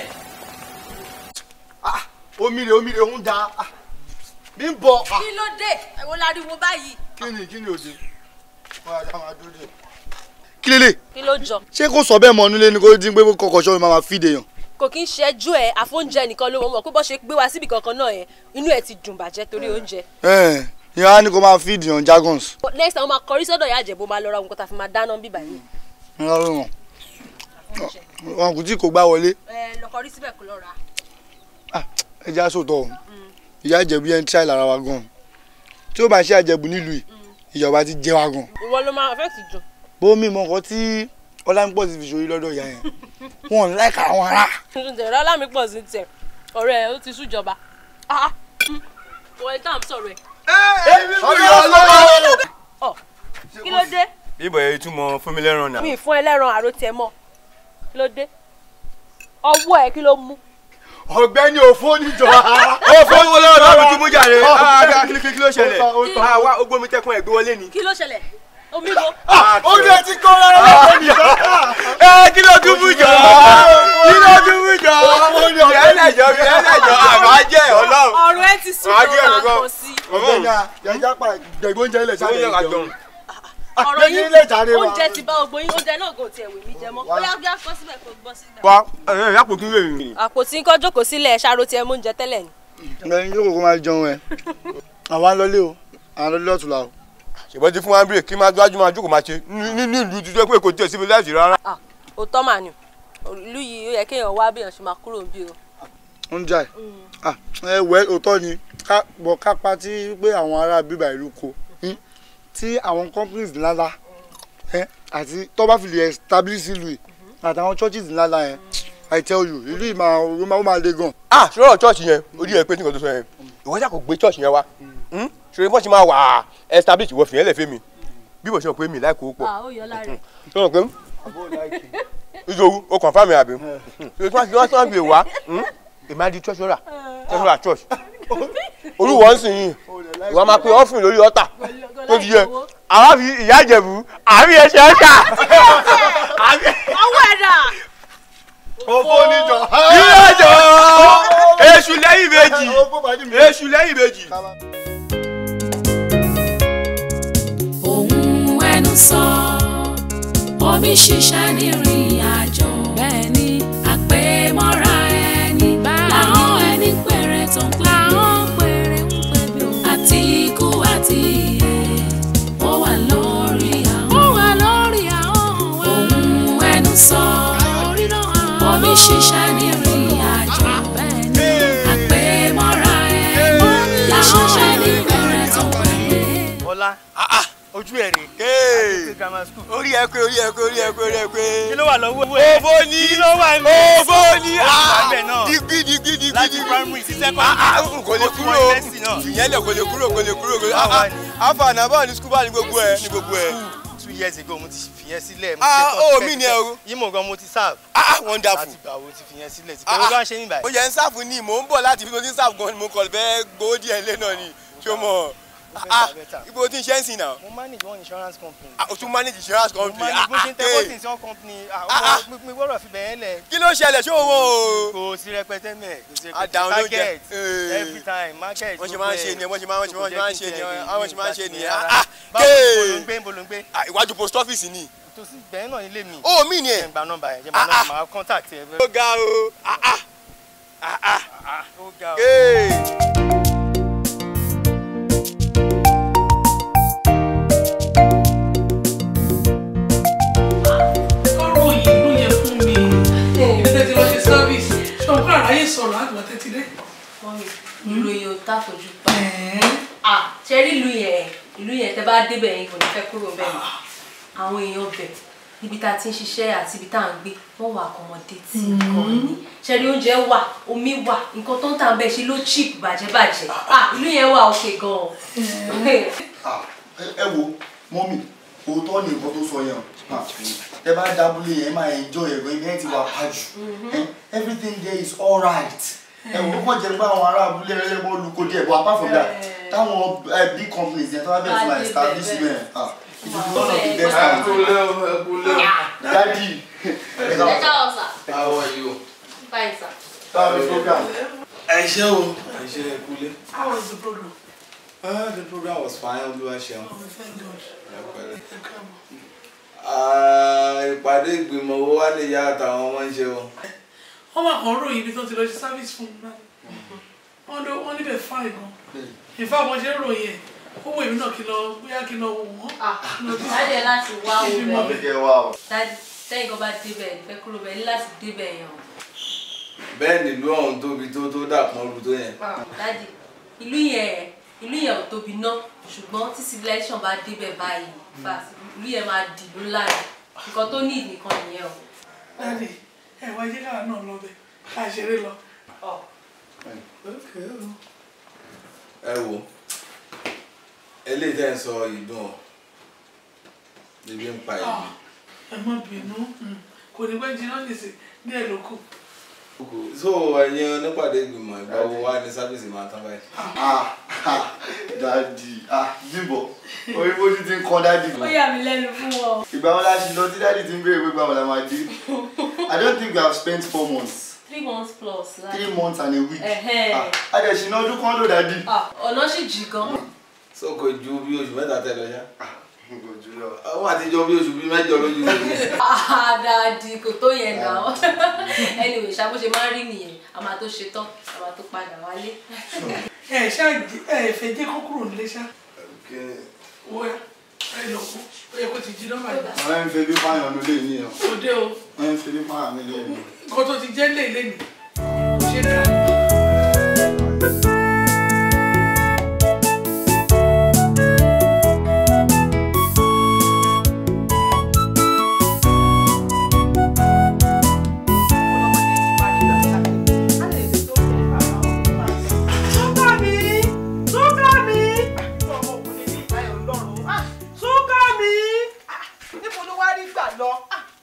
omi rè omi rè ń da ah, bí ń bọ. ah, kí ló dé ẹ̀wọ̀n láriwo báyìí. kí ni kí ni òde wọ́n á dá máa dúró dé. kí lélẹ̀ kí ló jọ ṣé kò sọ bẹ́ẹ̀ mọ́ nílé ni kò dín pé kọkọ ṣọ́ mi máa ma fìdè yàn. kò kí ń ṣẹ́jú ẹ̀ àfóúnjẹ nìkan ló mọ̀ pé bó ṣe gbé wa síbi kankan náà yẹn inú ẹ̀ ti dùn bàjẹ́ torí oúnjẹ. ẹ̀ ìyá á ní kó máa fìdè yàn jargons. next time wọ́n máa kọrí sọ́dọ̀ ìyá àjẹbó máa lọ ra nǹkan tá a fi máa dáná bíbà yìí. ńlá ló wọn wọn kò tí kò gbá wọlé ẹ lọ kọrí síbẹ̀ kó lọ rà. ẹ jẹ́ àsòtọ̀ o ìyá àjẹbù yẹn ń tíráì lára wa gan tí ó bá ṣe àjẹbù nílùú yìí ìjọba ti jẹ wa gan ìwọ ló máa fẹ́ sì dùn. bó mi mọ nǹkan tí ọlámípọ̀ ti fi ṣòrí lọ́dọ̀ ìyá yẹn wọn ò láìka àwọn ará. ǹjẹ́ ọlámi pọ̀ sí tiẹ̀ ọ̀rẹ́ ẹ̀ ó ti sújọba. wọ́n ẹ̀ tá à ń sọ̀rọ̀ ẹ̀. Ọ̀, kí ló dé? bíbọ̀ yẹn túmọ̀ fún mi lẹ́ràn náà. mi ì fún ẹlẹ́ran àrò tiẹ̀ mọ́ kí ló dé? ọwọ́ ẹ̀ kí ló mú? ọ̀gbẹ́ni òfò níjọ. ó fún owó lọ́wọ́ tó fi tún mú jàre Ah, kí kí- kí ló ṣẹlẹ̀ Ó ta, ó ta. Ah, wá ogbó mi tẹkun ẹ̀gbẹ́ wọlé ni. kí ló ṣẹlẹ̀? omi wo? ó ní etí kọ́ rárá lọ́wọ́ níjọ. ẹ kí ló tún mú jọ kí ló tún mú jọ ẹlẹ́jọ́ bí ẹlẹ́jọ́ àmọ́ jẹ́ ọlọ́run. ọ̀rọ̀ ẹ ti sún Màá gé lọ́wọ́ ẹ̀rọ gan. àpò sí. ọ̀gbẹ́ni àjẹjá pa gbẹ̀gbọ́njẹ ilẹ̀ sáré Oúnjẹ ìjọ. àjọ̀n. ọ̀rọ̀ gbẹ̀gbẹ̀ yìí ilé ìjàre wa. oúnjẹ ti bá ogbó yín oúnjẹ náà kò tiẹ̀ wè mí jẹ mọ́ bóyá bí a kọ́ síbẹ̀ kó gbọ́ síbẹ̀. wa ẹ ẹ yàpò kí n lè rìn. àpótí kọ́ jókòó sílẹ̀ ṣàrò tiẹ̀ mú oúnjẹ tẹ́lẹ̀ ni. gbẹ̀yìn yóò kókó máa jẹun ẹ̀ àwa ń lọlé o à ń lọlé ọ̀tún la o. ṣùgbọ́n ti fún wa bírè kí n máa gbájú máa jókòó máa ṣe nínú ìlú ti jẹ́ pé kò tiẹ̀ síbi láìsí rárá. Ah, òótọ́ mà ni ìlú yìí ó yẹ kéèyàn wá bí èèyàn ṣe máa kúrò bí o. ń jà ẹ̀ ẹ wẹ́ òótọ́ ni ká bọ̀ ká pa tí pé àwọn ará bíbá ìlú ko hmm, tí àwọn companies ńláńlá ẹ, àti tó bá fi lè establish ìlú yìí àtàwọn churches ńláńlá yẹn I tell you ìlú yìí máa ó máa ó máa le gan. ah ṣọlọ church yẹn orí ẹ pé nǹkan tó sọ yẹn ìwọ ṣàkó gbé church yẹn wá ṣòro bọ́n ṣe máa wà establish ìwọ fìyẹn lẹ̀ fẹ́ mi bí mo ṣe mọ̀ pé mi láì kó pọ̀ ó yọ lára ẹ̀. ṣọlọ pé ìṣòwò o kàn fáàmì àbí ṣòro tí wọ́n ti wọ́n tí wọ́n fi wá èmi á di church rà church church olúwo ń sìn yìí ìwọ máa pe ọ́fìn lórí ọ̀tà tó ti yẹ àwa fi ìyá ìjẹ̀bù àbí ẹsẹ̀ ọ̀tà ọwọ́ ẹ̀ dà. òfò níjọ. ìrọ̀jọ̀ èṣù lẹ́yìn méjì èṣù lẹ́yìn méjì. ohun ẹnu sọ omi ṣiṣẹ́ ní ìrìn àjò bẹ́ẹ̀ ni àpèmọ́ra ẹni làwọn ẹni péré tó ń pè mí àti ikú àti ìyè ó wà lórí àwọn ó wà lórí àwọn ohun ẹnu sọ omi ṣiṣẹ́ ní ìrìn àjò bẹ́ẹ̀ ni àpèmọ́ra ẹni làwọn ẹni péré tó ń pè mí. ọlá ojú ẹ̀ rè Hey. grammar school. orí ẹ pé orí ẹ pé orí ẹ pé orí ẹ pé. kí ló wà lọ́wọ́ ẹ̀. òfò ni kí ló wà ní. òfò ni Ó ti wà níbẹ̀ náà. digbi digbi digbi láti digbi. primary sí Ah, secondary. ah, kò lè Ó ti wọ kúrò university náà. ìyẹn lẹ kò lè kúrò kò lè kúrò kò lè. Báwo wá ni? afa ànábà ní skul bá ní gbogbo ẹ ní gbogbo ẹ. two years ago mo ti fìyẹn sílẹ̀. mo Ah, ṣe oh, tán mi ni ẹ o. yìí mo gan mo ti serve. ah wonderful. láti gbà wo ti fìyẹn sílẹ̀ ti Ah, pé ó bá ń ṣe níbàyí. ó yẹ ń sáfù ní mò ń bọ̀ láti ibi tó ti ń sáfù gan ni mo kọ̀ fẹ́ gbowó díẹ̀ lé náà ni ṣé o mọ̀ ah ibo tí ń ṣe ń sìn náà. mo manage one insurance company. ah o tún manage insurance mo company. manage bó ṣe ń tẹ ah, bọ́tìn sí one company. Ah, ah ọmọ mi gbọ́dọ̀ fi bẹ̀yẹn lẹ̀. kí ló ṣẹlẹ̀ ṣé o wọ́n o. kò sí rẹpẹtẹ mẹ́ kò sí Ah, rẹpẹtẹ down ló jẹ. target Eh. every time market. wọ́n ṣe máa ń ṣe nìyẹn wọ́n ṣe máa ń ṣe wọ́n ṣe máa ń ṣe nìyẹn àwọn ṣe máa ń ṣe nìyẹn. rárá. ah báwo ni kéè. bolo ń gbé bolo ń gbé. Ah, iwájú post office ni. tòsí bẹ́ẹ̀ náà nílé mi. ó mí ni ẹ̀. jẹ́ n gba nọ́mbà yẹn jẹ́ n gba nọ́mbà máa contact ẹ. ó ga o ah ah ó ga ọ. ọ̀rọ̀ yìí ló yẹ fún mi ibi tẹ́tí lọ ṣe service ṣé òun kọ́ àráyè sọ̀rọ̀ àgbà tẹ́tí dé. ìròyìn ò tàfojú pa ah ṣe rí ìlú yẹn ìlú yẹn tẹ bá débẹ̀ yẹn kò ní fẹ́ kúrò bẹ́ẹ̀ mọ́ àwọn èèyàn bẹ̀ níbi tá a ti ń ṣiṣẹ́ àti ibi tá à ń gbé wọ́n wà accommodate gan ni ṣe rí oúnjẹ wà omi wà nǹkan tó ń tà ń bẹ̀ ṣe ló cheap bàjẹ́bàjẹ́ ah ìlú yẹn wà òkè gan Ah, ẹ ẹ wo mọ́mì òótọ́ ni nǹkan tó sọ yẹn o Ah, ẹ bá dábúlé yẹn ẹ máa enjoy ẹ̀gbọ́n ibi yẹn ti wà pàjù Eh, everything there is alright ẹ wò ó kàn jẹ́ pé àwọn ará abúlé ẹlẹ́gbọ́n olùkó díẹ̀ but apart from that táwọn eh, big companies yẹn tó bá bẹ̀rẹ̀ sí máa establish ibẹ̀ ah it is one of the best ẹ times. kúlẹ̀ o ẹ kúlẹ̀ o. Daddy. ẹ káwọn sà How are you? fine sà. Báwo ni program? ẹ ṣé o ẹ ṣé ẹ kúlẹ̀. how was the program. Ah, the program was fine olúwa ṣeun. oh thank god. Ẹ pẹ̀lẹ́. ẹ káàbọ̀. Ah, ìpàdé ìgbìmọ̀ owó wá lè yá àtàwọn ọmọ ń ṣe o. wọ́n máa kàn ń ròyìn ibi tó ti lọ ṣe service fún mi náà wọ́n ló wọ́n níbẹ̀ fáì gan ìfá wọn ṣe ń ròyìn ẹ̀ ó wù èmi náà kí n lọ bóyá kí n lọ wò wọ́n. dájẹ́ láti wá Kí n wo mọ̀. Àbíkẹ́ wá o. dájú tẹ́yìn kan bá débẹ̀ ìfẹ́ kúrò bẹ́ẹ̀ ní láti débẹ̀ yẹn o. bẹ́ẹ̀ nílùú ọ̀hún tóbi tó tó dàpọ̀ ru tó yẹn. dájú ìlú yẹn ìlú yẹn ò tóbi ná ṣùgbọ́n tí civilization bá débẹ̀ báyìí fast ìlú yẹn máa dì ló ńlá rẹ̀ nǹkan tó ní nìkan nìyẹn o. dáàdì ẹ wá jẹ́ káwa náà lọ bẹ̀ ká ṣeré lọ. ẹ wo eléyìí tẹ́ ń sọ ìdùn ọ̀ ebi ń pa ìlú. ẹ má bínú mm, kò ní pẹ́ jiná nìsín díẹ̀ ló kù. so ẹ̀yin onípàdé ìgbìmọ̀ ìgbà wo wá ní sábìsì máa tán báyìí. Ah, ah, Daddy. Ah, Bímbọ́. Orí bójú ti ń kọ́ Daddy. ó yà mí lẹ́nu fún wọn. Ìgbà wo la ṣe lọ tí Daddy ti ń béèrè pé gbà wọ́n la máa dé? I don't think we have spent four months. three months plus. Three months and a week. Ẹ̀hẹ́n. Ah, A dẹ̀ ṣìnà ọdún kan lò Daddy. Ah, ọ̀nà sì jì gan. so kò ju bí oṣù mẹ́ta tẹ́ lọ ṣá. Kò jù lọ. àwọn àtijọ́ bí oṣù bíi mẹ́jọ lójú mi. Ah, dáàdi kò tó yẹn náà anyway ṣá bó ṣe máa ń rí nìyẹn a máa tó ṣe tán a máa tó padà wálé. ẹ ṣáà jí- ẹ fẹ́ jẹ́ kó kúrò nílé ṣá. wo ẹ ẹ lọ kú ó yẹ kó ti jí nọ́mbà yìí. Àwọn ẹ̀ ń fẹ́ bí fáyọ̀ nílé yìí o. òde o Wọ́n ń fẹ́ bí fáyọ̀ nílé yìí. nǹkan tó ti jẹ́ lé lẹ́nu kò ṣe dá. Súnkànmí Súnkànmí Súnkànmí níbo ló wá rí gbà lọ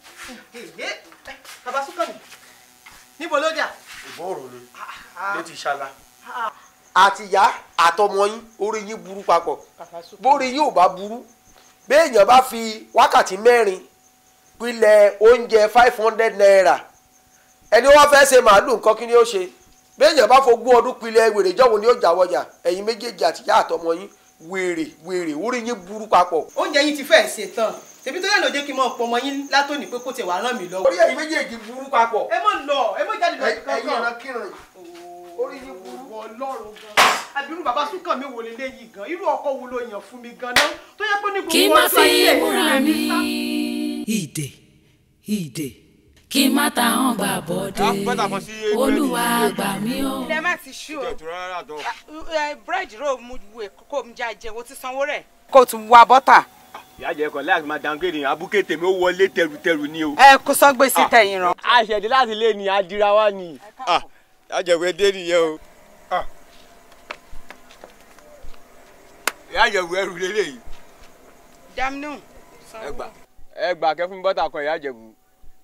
bàbá Súnkànmí níbo ló dà. ìbọ̀rọ̀ ni ló ti ṣala. àtìyá àtọmọ yín orí yín burú papọ̀ bórí yín ò bá burú béèyàn bá fi wákàtí mẹ́rin pilẹ̀ oúnjẹ five hundred naira ẹni wọ́n fẹ́ ṣe màálù nǹkan kí ni ó ṣe béèyàn bá fogún ọdún pilẹ̀ wèrè jọ́wọ́ ni ó jà wọjà ẹ̀yin méjèèjì àtìyá àtọmọ yín wèrè wèrè orí yín burú papọ̀. oúnjẹ yín ti fẹ́ẹ̀ ṣe tán tèmi tó yẹ ló jẹ́ kí n mọ̀ pọ̀ ọmọ yín látòní pé kó tiẹ̀ wá ràn mí lọ́wọ́. orí ẹ̀yin méjèèjì burú papọ̀. ẹ mọ̀ lọ ẹ mọ̀ jáde lọ sí ẹ̀yin kankan. ọ̀ràn kíran yìí orí yín burú. ọlọ́run gan abirú bàbá Súnkànmí wo lélẹ́ yìí gan irú ọkọ wo ló yàn fún mi gan náà tó yẹ pé ní kí gbogbo má ọjọ́ ayé fi ẹ̀ múra ní mi. sá. ìdè ìdè kí má ta hàn gbà bọ́dé olúwa gbà mí o. ilé má ti ṣú o búrẹ́dì rò mú wè kó mi já jẹ o ti sanwó rẹ̀. kó o tún wa bọ́tà. ìyá jẹ kọ láti máa downgrade yẹn abúké tèmi ó wọlé tẹrùtẹrù ni o. ẹ kó sọgbé sí tẹ̀yìn rán. àṣẹdé láti lé ní adira wa ni. ìyá jẹ̀wé dé nìyẹn o. ìyá jẹ̀wé ẹrù lélẹ́yìí. damnu. ẹ gbà ẹ gbà kẹ́ fún mi bọ́tà kan ìyá jẹ̀wé.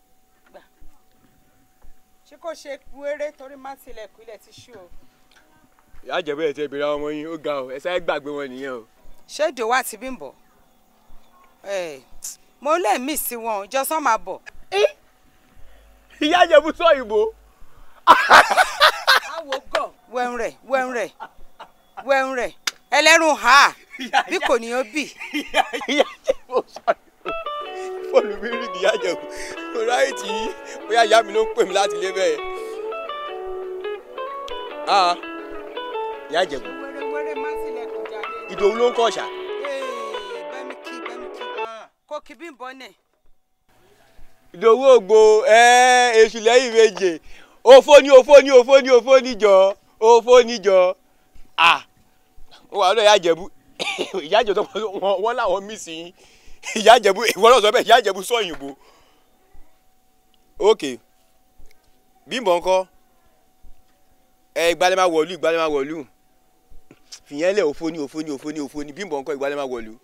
ṣé kò ṣe wéré torí má tilẹ̀ kú ilẹ̀ ti ṣú o. ìyá jẹ̀wé ẹ̀ tẹ́ ìbéèrè àwọn ọmọ yín ó ga o ẹ sáré gbàgbé wọn nìyẹn o. ṣé ìdòwò àti bímbọ ẹ mo lè mí sí wọn ìjọsán máa bọ̀. ìyá jẹ̀wé sọ ìbò. àwo gọ. wẹ́n rẹ̀ wẹ́n rẹ̀ wẹ́n rẹ̀ ẹlẹ́rùn ha bí kò ní ó bì. ìyá jẹ̀wé sọ ìbò. fóònù mi rí ìyá jẹ̀wé mo ráyè tí bóyá ìyá mi ló ń pè mí láti lé bẹ́ẹ̀. Ah, ìyá ìjẹ̀bú wẹ́rẹ́wẹ́rẹ́ má sílẹ̀kùn jáde. ìdòwú ló ń kọ́ ọ̀ṣà. bẹ́mi kí bẹ́mi kí kó kí bí n bọ́ nẹ̀. ìdòwú ògbó ẹ èṣù lẹ́yìn méje òfó ní òfó ní òfó ní òfó níjọ òfó níjọ à wọ́n wà lọ́dọ̀ ìyá ìjẹ̀bú ìyá ìjẹ̀bú tó wọ́n wọ́n làwọn mí sí yín ìyá ìjẹ̀bú ìwọ́n náà sọ bẹ́ẹ̀ ìyá ìjẹ̀bú sọ òyìnbó. ok bímbọ̀ ńkọ́ ẹ ìgbàlẹ̀ máa wọ̀lú ìgbàlẹ̀ máa wọ̀lú fìyẹn lẹ̀ òfó ní òfó ní òfó ní òfó ní bímbọ̀ ńkọ́ ìgbàlẹ̀ máa wọ̀lú.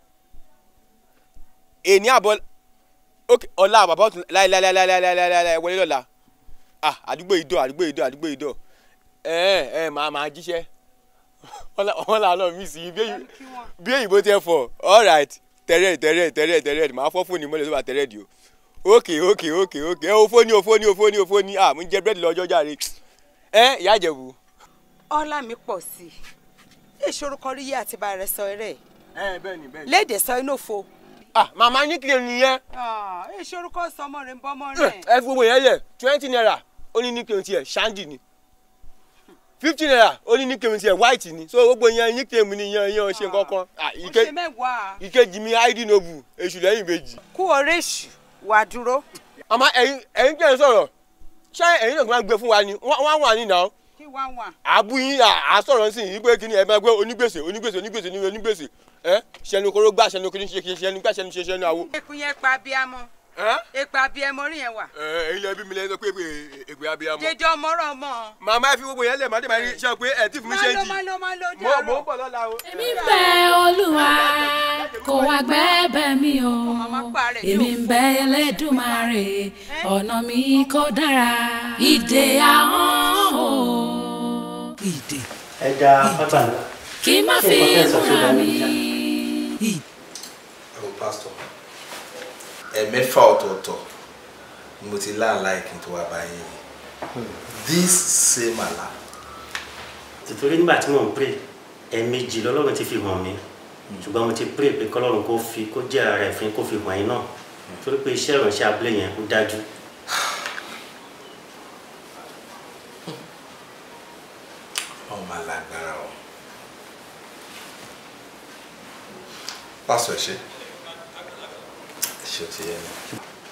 èní àbọ̀ ok ọ̀la bàbá ọ̀tún láìláìláìláìláìláì wọlé lọ́la ah àdúgbò ìdọ̀ àdúgbò ìdọ̀ àdúgbò ìdọ̀ ẹ ẹ máa máa jíṣẹ́ wọ́n là lọ mí sí i bí èyìnbó tẹ fọ all right tẹ̀rẹ̀ tẹ̀rẹ̀ tẹ̀rẹ̀ tẹ̀rẹ̀ máa fọ́ fóònù mọ́lẹ̀ tó bá tẹ̀rẹ̀ di o ok ok ok ok ẹ òfó ni òfó ni òfó ni òfó ni ah mo ń jẹ búrẹ́dì lọ́jọ́ jàre ẹ ìyá ìjẹ̀bù. ọlá mi pọ̀ sí i ìṣòro kan rí yé àti bá rẹ sọ eré ẹ bẹ́ẹ̀ni bẹ́ẹ̀ni. léde sọ inú fo. ah màmá ní kí ni yẹn. ìṣòro kan sọ ọmọ rẹ ń bọ́ ọmọ rẹ. ẹ fi gbogbo yẹn lẹ twenty naira ó ní ní kí n tiẹ̀ ṣáńdì ni fifty naira ó ní ní kí n tiẹ̀ white ni so gbogbo yẹn ní kí n ní yan yan ṣe kankan ah ó ike ṣe mẹ́wàá ìkejì mi id nobu èṣù lẹ́yìn ìbejì. kú ọ̀rẹ́ èṣù wà dúró. àmọ́ ẹ̀yin ẹ̀yin kí ẹ sọ̀rọ̀ ṣé ẹ̀yin náà kí wọ́n gbé fún wa ni wọ́n wọ́n wà ní ìnáwó kí wá wà. àbú yín àsọ̀rọ̀ sí yìí pé kí ni ẹ máa gbé onígbèsè onígbèsè onígbèsè ní onígbèsè ẹ ṣẹnu kóró gbà ṣẹnu kiri ṣe ṣẹnu gbà ṣẹnu ṣe ṣẹnu àwo. ekun yẹn pa abiyamọ ekun abiyamọ rí yẹn wà. ẹ ẹ̀yin lẹbi mi lẹ sọ pé èpè abiyamọ. dédé ọmọ rọ ọmọ. màmá ẹ fi gbogbo yẹn lẹ màdé màá rí ṣe pé ẹ tí fún mi ṣe ń jì. má lọ má lọ mo dárò. mo ń bọ̀ lọ́la o. èmi ń bẹ olúwa kó wá gbẹ́bẹ̀ mi o èmi ń bẹ ẹlẹ́dùnmarè ọ̀nà mi kò dára ìdè ahọ́n o. ìdè ẹ da pátá ńlá. kí n má fi múra mi. ẹ wo pásítọ̀ ẹ̀mẹ́fà ọ̀tọ̀ọ̀tọ̀ ni mo ti láàlá ìkín tó wá báyìí this same àlá tìtorí nígbà tí mò ń pray ẹ̀ẹ̀mejì lọ́lọ́run ti fi hàn mí ṣùgbọ́n mo ti pray pé kọ́lọ́run kó fi kó jẹ́ ara rẹ̀ fún kó fi hàn yín náà torí pé iṣẹ́ ìránṣẹ́ abúlé yẹn ó dájú. ọmọ máa lágbára o pásítọ̀ ẹ ṣé ẹ ṣé ó ti yẹ mi.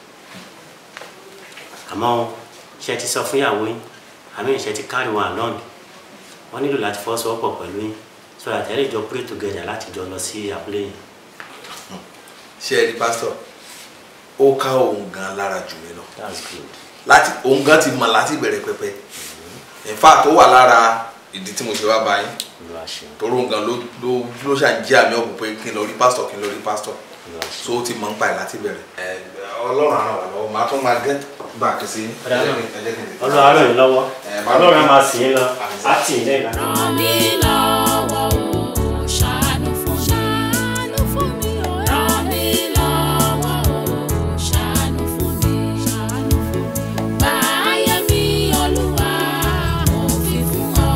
àmọ́ ṣe ti sọ fún ìyàwó yín àmì ìṣe ti carry one along wọ́n nílò láti fọwọ́sowọ́pọ̀ pẹ̀lú yín so that ẹ lè jọ pray together láti jọ lọ sí abúlé yẹn. ṣé ẹ rí pásítọ̀ ó ká òun gan lára jù mí lọ that's good. láti òun gan ti mọ láti bẹ̀rẹ̀ pẹpẹ in fact ó wà lára ìdí tí mo ṣe wá bá yín Olúwa ṣeun. torí òun gan ló ló ló ṣàǹjẹ́ àmì ọ̀pọ̀ pé kí n lọ rí pásítọ̀ kí n lọ rí pásítọ̀ so ó ti mọ̀ ń pa ẹ̀ láti bẹ̀rẹ̀. ọlọ́run àràn wà lọ́wọ́ màá tún máa gẹ́ back sí Ọlọ́run á ràn yín lọ́wọ́ Ọlọ́run á máa sìn yín lọ á tì yín lẹ́yìn. ràn mí lọ́wọ́ o ṣàánú fún mi. ṣàánú fún mi o. ràn mí lọ́wọ́ o ṣàánú fún mi. ṣàánú fún mi. báyé mi olúwa mo fi fún ọ.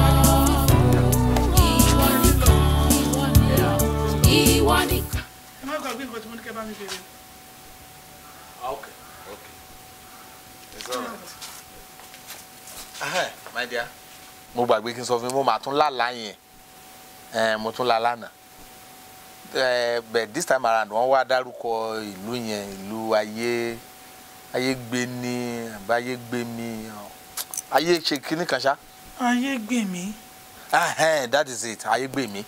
ìwọ nìkan ìwọ nìkan ìwọ nìkan. ẹ má gbàgbé nǹkan tí mo ní kẹ́ bá mi bèrè. okay okay it's alright. Ahẹ́, my dear. mo gbàgbé kí n sọ fún mi mo máa tún lálàá yẹn Eh, mo tún lálàá náà Eh, but this time around wọ́n wá dárúkọ ìlú yẹn ìlú ayé ayé gbé ní àbáyé gbé mi ayé ṣe kíní kan ṣá. ayé gbè mí Ahẹ́, that is it ayé gbé mi.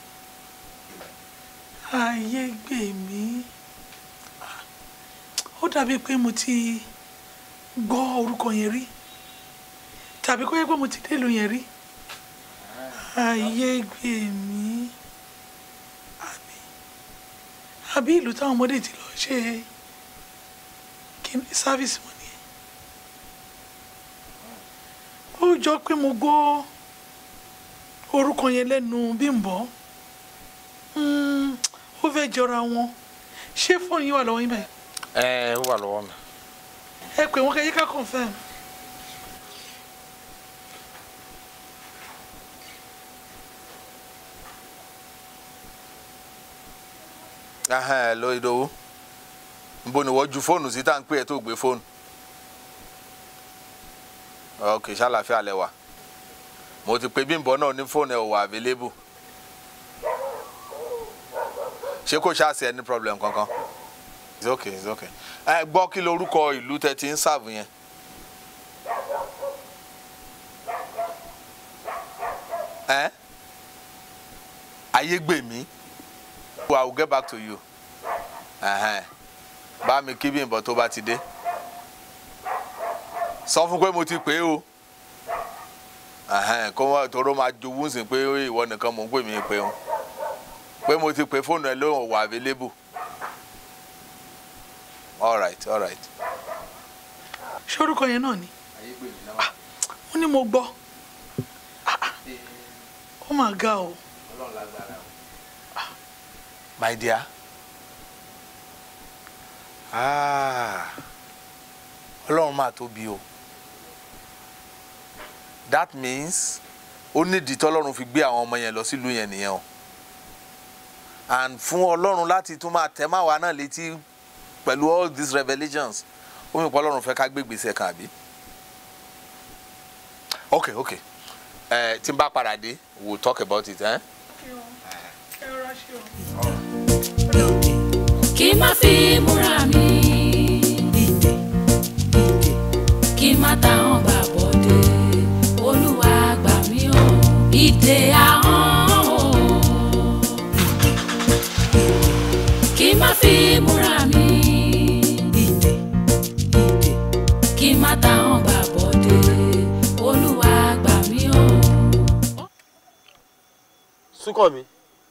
ayé gbè mí ó dàbí pé mo ti gbọ́ orúkọ yẹn rí tàbí kó yẹ pé mo ti délùú yẹn rí ayé gbè mí àbí àbí ìlú táwọn ọmọdé ti lọ ṣe kíní sáfíìsì wọn nìyẹn ó jọ pé mo gbọ́ orúkọ yẹn lẹ́nu Bímbọ́ Mm, ó fẹ́ jọra wọn ṣé fóònù yín wà lọ́wọ́ yín báyìí ẹ ó wà lọ́wọ́ mi. ẹ pè wọ́n kẹ́ yẹ ká confirm. Ahẹ́, lọ ìdòwú nbo ni wọ́n ju fóònù sí tá à ń pè ẹ́ tó gbé fóònù ok ṣàlàfíà lẹ wà mo ti pe Bímbọ́ náà ní fóònù ẹ̀ ò wà available ṣé kò ṣáà sí ẹni problem kankan it's okay it's okay ẹ gbọ́ kí lorúkọ ìlú tẹ ti ń sàbù yẹn. ẹ ayégbèmí I will get back to you Ẹhẹ́n. bá mi kí Bímbọ́ tó bá ti dé sọ fún pé mo ti pè é o Ẹhẹ́n, kó wọ́n toró máa jowú sí pé ìwọ nìkan mò ń pè mí pé o pé mo ti pè fóònù ẹ lóhùn wà available all right all right. ṣé orúkọ yẹn náà ni Ah, wọ́n ní mo gbọ́ Ah, ah. ó mà ga o my dear ah ọlọ́run máa tóbi o that means ó nídìí tọ́lọ́run fi gbé àwọn ọmọ yẹn lọ sílùú yẹn nìyẹn o and fún ọlọ́run láti tún máa tẹ̀ máa wá náà létí pẹ̀lú all these revelations ó mi pọ́ ọlọ́run fẹ́ ká gbé gbèsè kan àbí ok ok ẹ tí n bá padà dé we will talk about it. Eh? kí má fi múra mi ìdè ìdè kí má ta hàn gbà bọ́dé olúwa gbà mí o ìdè ahọ́n o kí má fi múra mi ìdè ìdè kí má ta hàn gbà bọ́dé olúwa gbà mí o. súnkàn mi.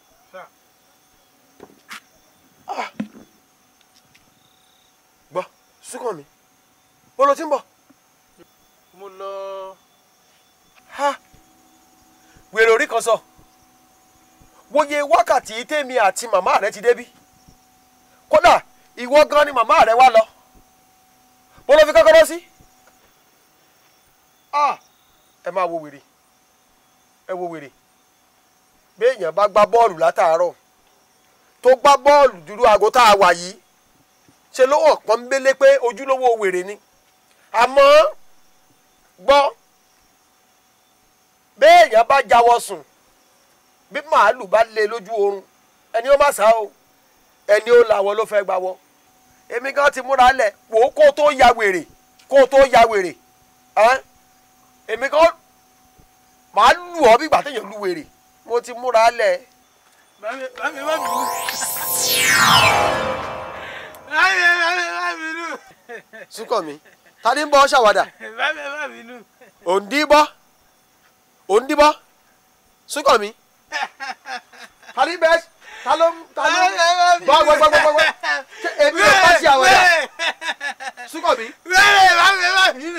gbọ́ súnkàn mi bó ló ti ń bọ̀. mo lọ. ha wèrè orí kan sọ wòye wákàtí tèmi àti màmá rẹ ti débí kódà ìwọ gan ni màmá rẹ wá lọ bó ló fi kọ́kọ́rọ́ sí. Ah, ẹ máa wo wèrè ẹ wo wèrè béèyàn bá gbá bọ́ọ̀lù látàárọ̀ tó gbá bọ́ọ̀lù dúró aago tá a wà yìí ṣe ló hàn pọ́nbélé pé ojúlówó wèrè ni àmọ́ gbọ́ béèyàn bá jáwọ́ sùn bí màálù bá lé lójú oorun ẹni ó má sá o ẹni ó làwọ ló fẹ́ gbàwọ́ èmi gan ti múra lẹ̀ wò ó kó o tó ya wèrè kó o tó ya wèrè ẹ́n? èmi gan màá lù ọ́ bí ìgbà téèyàn lu wèrè mo ti múra lẹ̀. Mami, mami, má bínú. Mami, mami, má bínú. súnkàn mi ta ni ń bọ́ ṣàwádà Mami, má bínú. òǹdíbọ́ òǹdíbọ́ súnkàn mi ta ni bẹ́ẹ̀ ta ló ń ta ló ń gbọ́ gbọ́ gbọ́ gbọ́ gbọ́ ṣé èmi ò bá ṣe àwàdà súnkàn mi. Mami, mami, má bínú.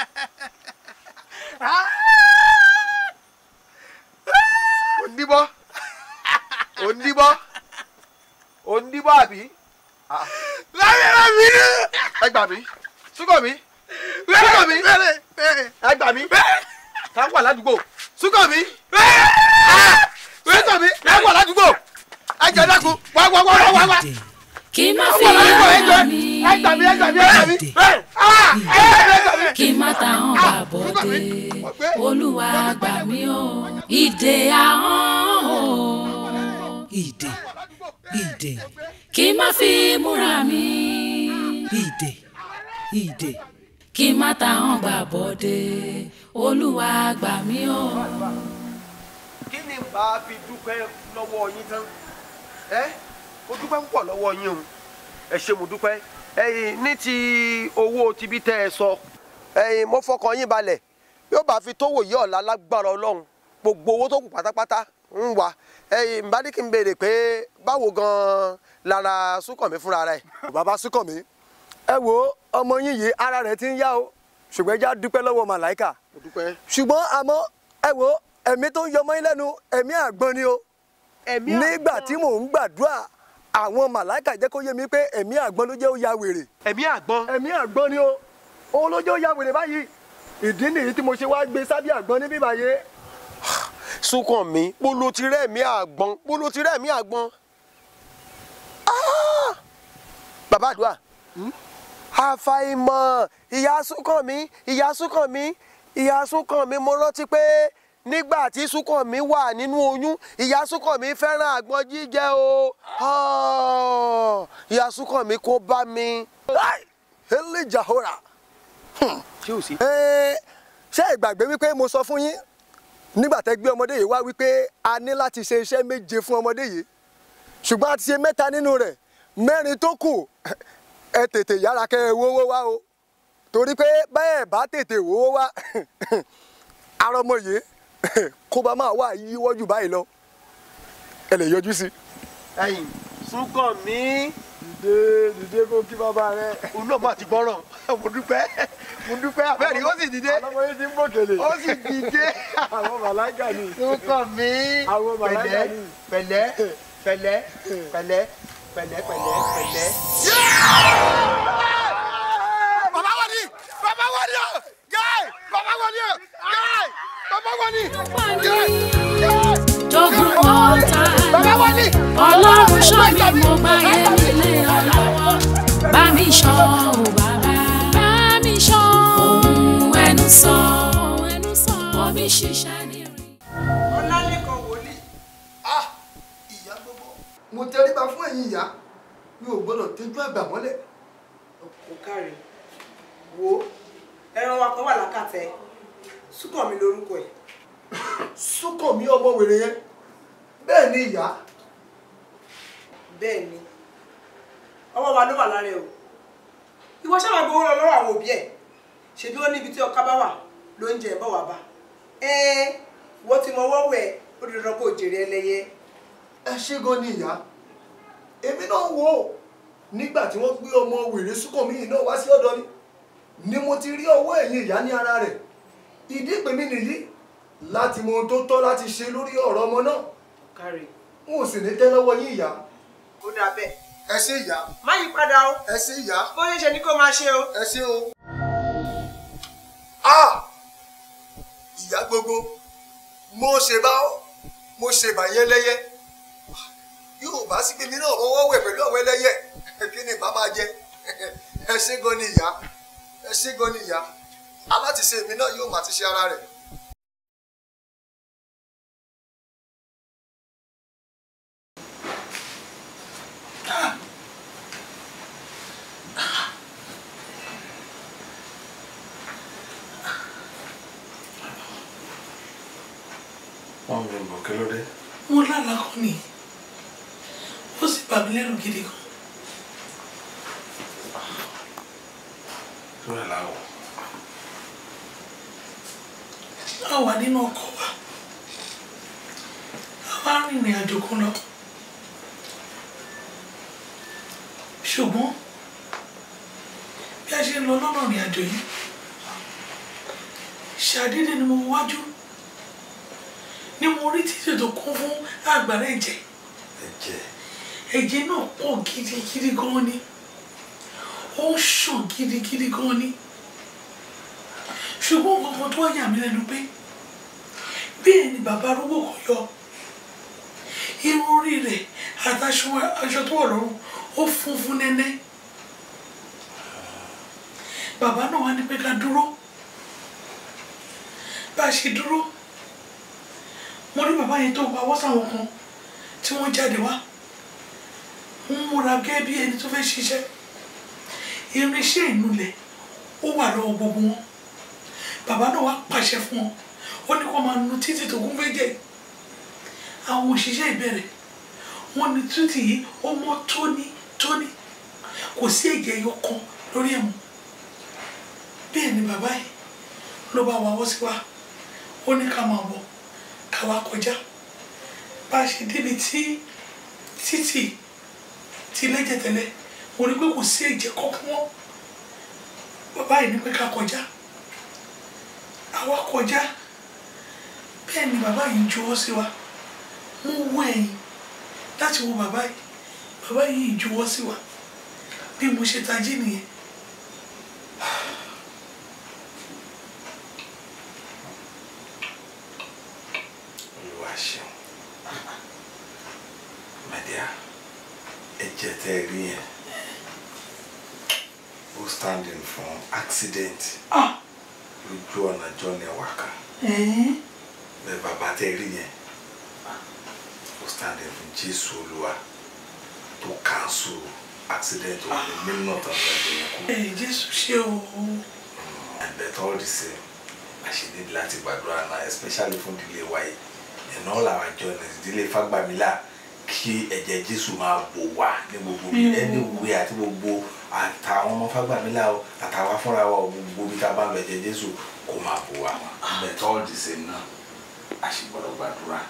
òǹdíbọ́ òǹdíbọ́ òǹdíbọ́ àbí. Mami, má bínú. ẹ gbà mí súnkàn mi súnkàn mi ẹ gbà mí tá a wà ládùúgbò súnkàn mi súnkàn mi ẹ wà ládùúgbò ẹ jẹ dákun wá wá wá wá wá wá. kí má ẹ fi wà ládùúgbò ẹ jẹ múra mi ẹ gbà mí ẹ gbà mí ẹ gbà mí. Ah, ẹ gbà mí, ẹ gbà mí. kí má ta hàn gbà bọ́dé olúwa gbà mí o ìdè ahọ́n o ìdè ìdè kí má fi múra mi ìdè ìdè kí má ta hàn gbà bọ́dé olúwa gbà mí o. kí ni bá a fi dúpẹ́ lọ́wọ́ yín tán ẹ mo dúpẹ́ púpọ̀ lọ́wọ́ yín o ẹ ṣé mo dúpẹ́ ẹ̀yin ní ti owó tibí tẹ́ ẹ sọ ẹ̀yin mo fọkàn yín balẹ̀ yóò bá fi tówó yí ọ̀la lágbára ọlọ́run gbogbo owó tó kù pátápátá ń wà ẹ̀yin bá ní kí n béèrè pé báwo gan-an lára súnkànmí fúnra rẹ̀. bàbá súnkànmí ẹ wo ọmọ yín yìí ara rẹ̀ ti ń yá o ṣùgbọ́n ẹ já dúpẹ́ lọ́wọ́ màláìkà mo dúpẹ́. ṣùgbọ́n àmọ́ ẹ wo ẹ̀mí tó ń yọmọ yín lẹ́nu ẹ̀mí àgbọn ni o ẹ̀mí nígbà tí mò ń gbàdúrà àwọn màláìkà jẹ́ kó yé mi pé ẹ̀mí àgbọn ló jẹ́ ó ya wèrè ẹ̀mí àgbọn. ẹ̀mí àgbọn ni o òun ló jẹ́ ó ya wèrè báyìí ìdí nìyí tí mo ṣe wá gbé sábẹ́ àgbọn níbí báyìí súnkànmí bó ló ti rẹ́ẹ̀mí àgbọn bó ló ti rẹ́ẹ̀mí àgbọn. Ah! bàbá àdúrà àfàìmọ̀ ìyá súnkànmí ìyá súnkànmí ìyá súnkànmí mo rántí pé nígbà tí Súnkànmí wà nínú oyún ìyá Súnkànmí fẹ́ràn àgbọn jíjẹ o Ah, ìyá Súnkànmí kó bá mi. elijah hora. ṣé o sí. ṣé ìgbàgbé wípé mo sọ fún yín nígbà tẹ́ gbé ọmọdé yìí wá wípé a ní láti ṣe iṣẹ́ méje fún ọmọdé yìí ṣùgbọ́n a ti ṣe mẹ́ta nínú rẹ̀ mẹ́rin tó kù ẹ tètè yára kẹ́ ẹ wówó wá o torí pé bẹ́ẹ̀ bá tètè wówó wá ara ọmọ yìí kó bá máa wà yíwọ́ jù báyìí lọ ẹ lè yọjú sí. ẹ̀yin Súnkànmí. dìde dìde kó kí bàbá rẹ. òun náà má ti gbọ́ràn mo dúpẹ́ mo dúpẹ́ abẹ́rẹ́ ó sì dìde. ọlọ́mọ yìí ti ń bòkèlè. ó sì dìde. àwọn màláìkà ni. Súnkànmí. àwọn màláìkà ni. pẹ̀lẹ́ pẹ̀lẹ́ pẹ̀lẹ́ pẹ̀lẹ́ pẹ̀lẹ́ pẹ̀lẹ́. bàbá wọ ni bàbá wọ ni o gáì bàbá wọ ni o gáì bàbá wọ ni gáì jogun ọ̀tá ọlọ́run ṣọ́ mi mo bá yẹ nílé ọlọ́wọ́ bá mi ṣọ́ ò bàbá bá mi ṣọ́ ohun ẹnu sọ ohun ẹnu sọ omi ṣiṣẹ́ ní rí. ọlálẹ́kan wòlíì ah ìyá gbogbo mo tẹríba fún ẹ̀yin ìyá mi ò gbọ́dọ̀ tẹ́jú àgbà mọ́lẹ̀. kò káre wo ẹran wa kan wà lákàtẹ Súnkànmí lórúkọ ẹ̀. Súnkànmí ọmọ wèrè yẹn bẹ́ẹ̀ ni ìyá. bẹ́ẹ̀ ni ọwọ́ wa ló wà lára ẹ̀ o ìwọ sábà gbowó lọ lọ́wọ́ àwọn òbí ẹ̀ ṣèbí ó níbi tí ọkà bá wà ló ń jẹ bọ̀ wá bá ẹ́ẹ́ wọ́n ti mọ ọwọ́ wẹ̀ ó di dandan kó o jèrè ẹlẹ́yẹ. ẹ ṣé gan ni ìyá èmi náà wò ó nígbà tí wọ́n gbé ọmọ wèrè Súnkànmí yìí náà wá sí ọ̀dọ̀ mi ni mo ti rí ọwọ́ ẹ̀yin ìyá ní ara rẹ̀ ìdí ìpè mi nìyí láti mọ ohun tó tọ́ láti ṣe lórí ọ̀rọ̀ ọmọ náà káre n ò sì ní tẹ́ lọ́wọ́ yín ìyá. ó dáa bẹ́ẹ̀. ẹ ṣé ìyá. má yí padà o. ẹ ṣé ìyá. bó ṣe ṣe ni kó máa ṣe o. ẹ ṣé o. ah ìyá gbogbo mo ṣe bá ọ mo ṣe bà yẹlẹyẹ yóò bá sí pé mi náà wọ́wọ́ wẹ̀ pẹ̀lú àwọn ẹlẹ́yẹ kí ni bá máa jẹ ẹ ṣé gan ni ìyá ẹ ṣé gan ni ìyá alátiṣe mi náà yóò máa ti ṣe ara rẹ̀. wọn mi bọ̀ kí ló dé. mo lálàá kan ni ó sì bà mí lẹ́rù gidi gan. tó rẹ̀ láwọ̀. a wà nínú ọkọ̀ wa a wá rìnrìn àjò kan lọ ṣùgbọ́n bí a ṣe ń lọ lọ́nà ìrìn àjò yìí ṣàdédé ni mo wájú ni mo rí títì tó kún fún àgbàrá ẹ̀jẹ̀ ẹ̀jẹ̀ ẹ̀jẹ̀ náà pọ̀ gidigidi gan ni ó ń ṣàn gidigidi gan ni ṣùgbọ́n kankan tó yà mí lẹ́nu pé bẹ́ẹ̀ ni bàbá arúgbó kan yọ irun orí rẹ̀ àtàṣọ aṣọ tó wọ̀ lọ́rùn ó funfun nẹ́nẹ́ bàbá náà wá ní pé ká dúró bá a ṣe dúró mo rí bàbá yẹn tó ń pawọ́ sáwọn kan tí wọ́n jáde wá ń múra gẹ́gẹ́ bí ẹni tó fẹ́ ṣiṣẹ́ irinṣẹ́ ìnulẹ̀ ó wà lọ́wọ́ gbogbo wọn bàbá náà wá pàṣẹ fún wọn ó ní kó máa nu títì tó kún fẹ́jẹ̀ àwọn òṣìṣẹ́ ìbẹ̀rẹ̀ wọn ní títì yìí ó mọ́ tóní tóní kò sí ẹ̀jẹ̀ ẹyọ kan lórí ẹ̀ mọ́ bẹ́ẹ̀ ni bàbá yìí ló bá wa wọ́ sí wa ó ní ká máa bọ̀ ká wá kọjá bá a ṣe débi tí títì ti lẹ́jẹ̀ tẹ́lẹ̀ mo rí pé kò sí ẹ̀jẹ̀ kankan mọ́ bàbá yìí ní pé ká kọjá àwa kọjá bẹ́ẹ̀ ni bàbá yìí ń juwọ́ sí wa mo wọ ẹ̀yìn láti wo bàbá yìí bàbá yìí ń juwọ́ sí wa bí mo ṣe tají nìyẹn. olúwa ṣeun mẹ́díà ẹ̀jẹ̀ tẹ́ ẹ rí yẹn ó standing fún accident lójú ọ̀nà John Ewaka bẹ́ẹ̀ bàbá tẹ́ rí yẹn ó stand in fún jésù olúwa tó cancel accident òun ní nínú tán lọ́dún yẹn kú. ẹ jésù ṣe o and but all the same a ṣe ní láti gbàdúrà náà especially fún ìdílé wa yìí in all our journeys ìdílé fagbamila kí ẹ̀jẹ̀ jésù máa bò wá ní gbogbo Mm. anywhere àti gbogbo àtàwọn ọmọ fagbamila o àtàwọn fúnra wa o gbogbo bí ká bá lọ ẹ̀jẹ̀ jésù kó máa bò wá but all the same náà a ṣe gbọ́dọ̀ gbàdúrà.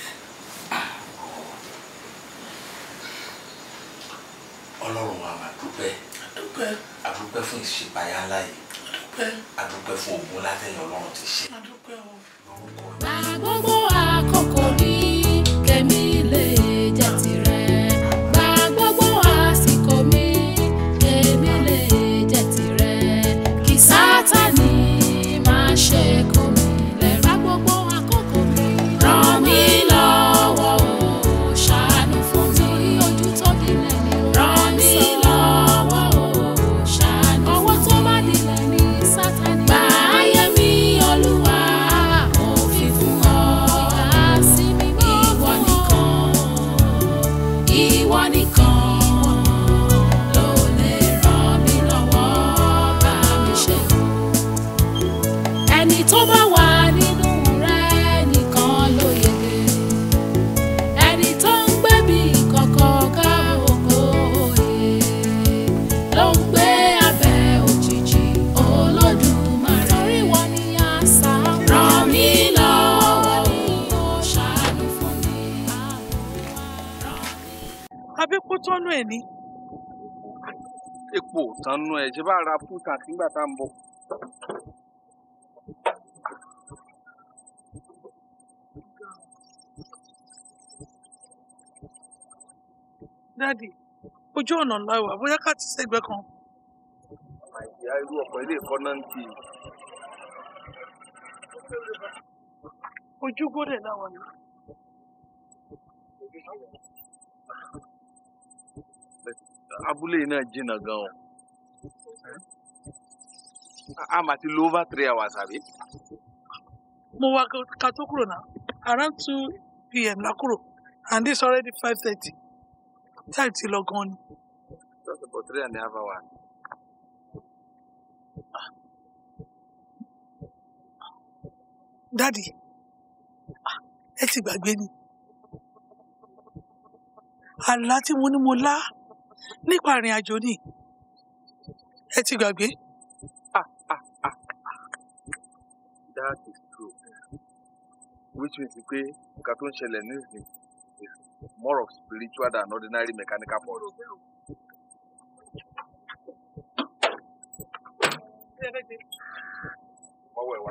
ọlọ́run wa máa dúpẹ́ dúpẹ́ adúpẹ́ fún ìṣèpáyà ńlá yìí dúpẹ́ adúpẹ́ fún ogun látẹ̀yìn ọlọ́run ti ṣe. dúpẹ́ o. Gba gbogbo àkókò mi kèmi lè jẹ́ tirẹ̀. Gba gbogbo àsìkò mi kèmi lè jẹ́ tirẹ̀. Kí Sátánì máa ṣe kó mi lẹ́rù. Gba gbogbo àkókò mi. Ràn mí lọ́wọ́ o, ṣàánú fún mi. Torí ojú tó dilẹ̀ ni o. Ràn mí lọ́wọ́ o, ṣàánú fún mi. Ọwọ́ tó bá dilẹ̀ ni Sátánì. Gba ayé mi, Olúwa, mo fi fún ọ. Ìdásí mi mọ́ ìwọ nìkan. Ìwọ nìkan ló lè ràn mí lọ́wọ́ bá mi ṣe. Ẹni tó bá wà nínú rẹ nìkan ló yege. Ẹni tó ń gbé bí kọ̀kọ̀ ká ògo òye ló ń gbé abẹ́ òjìji Olódùmarè. Torí wọn ni àṣà ràn mí lọ́wọ́ ni ó ṣàánú fún mi. àbí kó tọ́nú ẹ̀ ní. epo tánú ẹ ṣe bá ra fúta nígbà tá à ń bọ̀. dáàdì ojú ọ̀nà ńlá wà bóyá ká ti sẹ́gbẹ́ kan. ìyá irú ọkọ̀ ilé ẹ̀kọ́ náà ń tì í. ojú gbọ́dẹ̀ láwọn ni. abúlé yìí náà jìnnà gan o. a máa ti lo over three hours àbí. mo wá ká tó kúrò náà around two pm la kúrò and this already five thirty time ti lọ gan ni. just about three and a half hours. dáàdì ah, ẹ ti gbàgbé ni àlá tí mo ní mo lá nípa ìrìn àjò ni ẹ ti gbàgbé. that is true which means pé nǹkan tó ń ṣẹlẹ̀ nísìnyí is more of spiritual than ordinary mechanical fault. ọwọ́ ẹ̀ wá.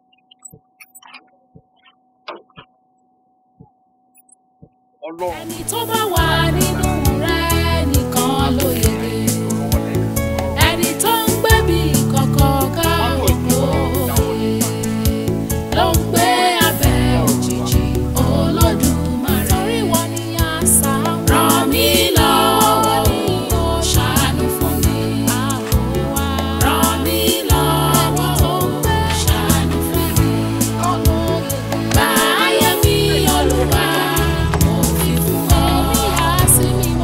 ọlọ́run Ẹni tó bá wà nínú rẹ nìkan ló yege. Ẹni tó ń gbé bí kọ̀kọ̀ ká ògo òye ló ń gbé abẹ́ òjìji Olódùmarè. Torí wọn ni àṣà ràn mí lọ́wọ́ ni ó ṣàánú fún mi. Ràn mí lọ́wọ́ ó ṣàánú fún mi. Gba ayé mi Olúwa mo fi fún ọ. Èmi á sí mi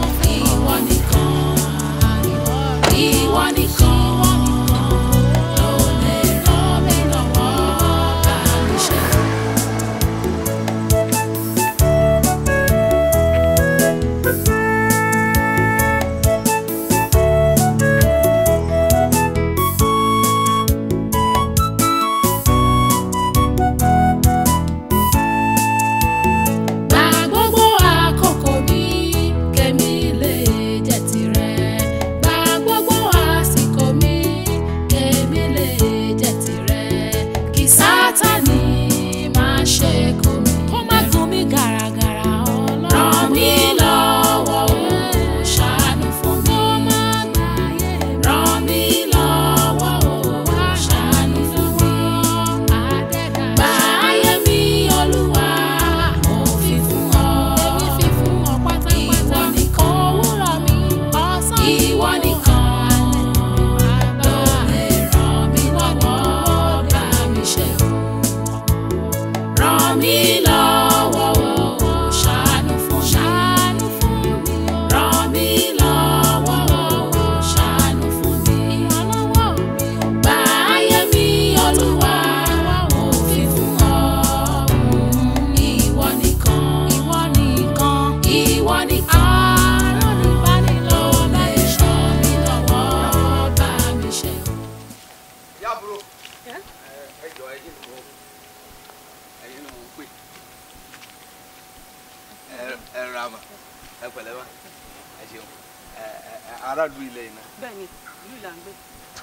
wá ẹ ṣeun ẹ ẹ aráàlú ilẹ̀ yìí náà. bẹ́ẹ̀ni ìlú là ń gbé.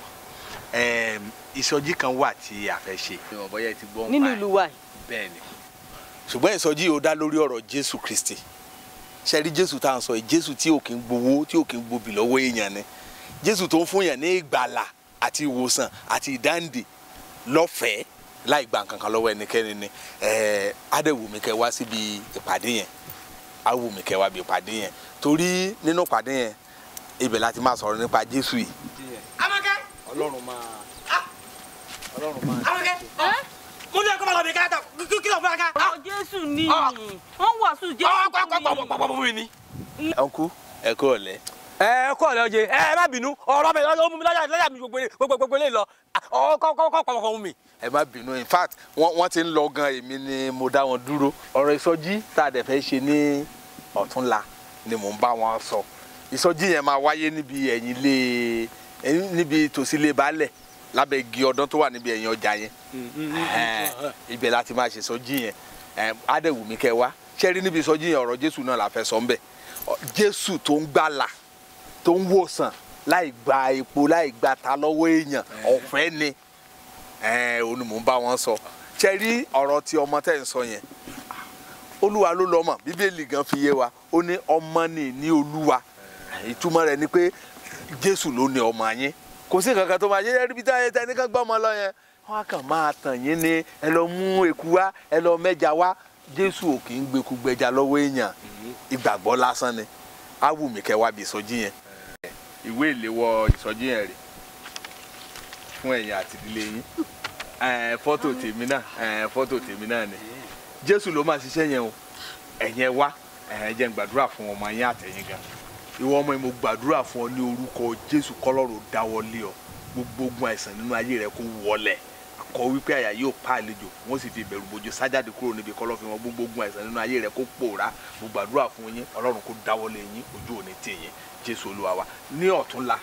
Ẹm, ìsọjí kan wà tí a fẹ́ ṣe. ìwọ̀n bọ́yá ẹ ti gbọ́ nínú ìlú wa yìí. bẹ́ẹ̀ ni ṣùgbọ́n ìsọjí yìí ó dá lórí ọ̀rọ̀ Jésù Kristi ṣe rí Jésù tá à ń sọ yìí Jésù tí ò kí ń gbowó tí ò kí ń gbobì lọ́wọ́ èèyàn ni Jésù tó ń fún yàn ní ìgbàlà àti ìwòsàn àti ìdáǹdè lọ́fẹ̀ẹ́ láì gba nǹkan kan lọ́wọ́ ẹnikẹ́ni ni ẹ̀ẹ́ adéwùmí kẹ́ wá síbi ìpàdé yẹn awùmí kẹ́ wá bí ìpàdé yẹn torí nínú ìpàdé yẹn ibẹ̀ láti máa sọ̀rọ̀ nípa Jésù yìí Amákẹ́. Ọlọ́run máa Ọlọ́run máa Amákẹ́. mo ní ẹ̀kọ́ bá lọ bí ká kí kí lọ fún aka. ọ jésù ni wọ́n wàásù jésù ni. ọ̀nkú ẹ kú ọ̀lẹ́. ẹ kọ́ ọ̀lẹ́ ọjẹ́ ẹ má bínú ọ̀rọ̀ mi lọ́jọ́ mú mi lọ́jà lọ́jà mi gbogbo gbogbo gbogbo lè lọ ọkọ̀ kọ́ pọ̀ fún mi. ẹ má bínú in fact wọ́n wọ́n ti ń lọ gan èmi ni mo dá wọn dúró ọ̀rọ̀ ìsọjí tá a dẹ̀ fẹ́ ṣe ní ọ̀túnla ni mò ń bá wọn sọ ìsọjí yẹn máa wáyé níbi ẹ̀yìn ilé ẹ̀yìn- níbi tòsí ilé baálẹ̀ lábẹ́ igi ọdún tó wà níbi ẹ̀yìn ọjà yẹn Ẹ̀hẹ́n, ibẹ̀ láti máa ṣe ìsọjí yẹn Ẹ̀m, adéwùmí kẹ́ wá ṣé rí níbi ìsọjí yẹn ọ̀rọ̀ jésù náà la fẹ́ sọ ń bẹ̀ Ọ- jésù tó ń gbàlà tó ń wòsàn láì gba epo láì gba ta lọ́wọ́ èèyàn ọ̀fẹ́ ni ẹ̀ẹ́n òun ni mò ń bá wọn sọ ṣe rí ọ̀rọ̀ tí ọmọ tẹ̀ ń sọ yẹn olúwa ló lọ́mọ bíbélì gan fi yé wa ó ní ọmọ ní ní olúwa ìtumọ̀ rẹ̀ ni pé jésù ló ní ọmọ yín kò sí nǹkan kan tó máa yé ẹrí bí táyé tẹni kan gbọ́ ọmọ lọ yẹn wọn á kàn máa tàn yín ní ẹ lọ mú eku wá ẹ lọ mẹ́ja wá jésù ò kì í gbẹku gbẹja lọ́wọ́ èèyàn ìgbàgbọ́ lásán ni á wù mí kẹ́ wá bí ìsọjí yẹn. ìwé ìléwọ́ ìsọjí yẹn rè fún ẹ̀yin àti ìdílé yín Ẹ̀, fọ́tò tèmi náà ẹ̀, fọ́tò tèmi náà ni jésù ló máa ṣiṣẹ́ yẹn o ẹ̀yin ẹ wá ẹ̀ jẹ́ n gbàdúrà fún ọmọ yín àtẹ̀yìn gan ìwọ ọmọ yìí mo gbàdúrà fún ọ ní orúkọ jésù kọ́lọ́run dáwọ́lé ọ gbogbo ogun àìsàn nínú ayé rẹ kó wọlẹ̀ akọ wípé àyà yóò pa àlejò wọn sì fi ìbẹ̀rù bojo sájáde kúrò níbi kọ́lọ́fín wọn gbogbo ogun àìsàn nínú ayé rẹ kó pòórá mo gbàdúrà fún yín ọlọ́run kó dáwọ́lé yín ojú òní tì yín jésù olúwa wa ní ọ̀túnla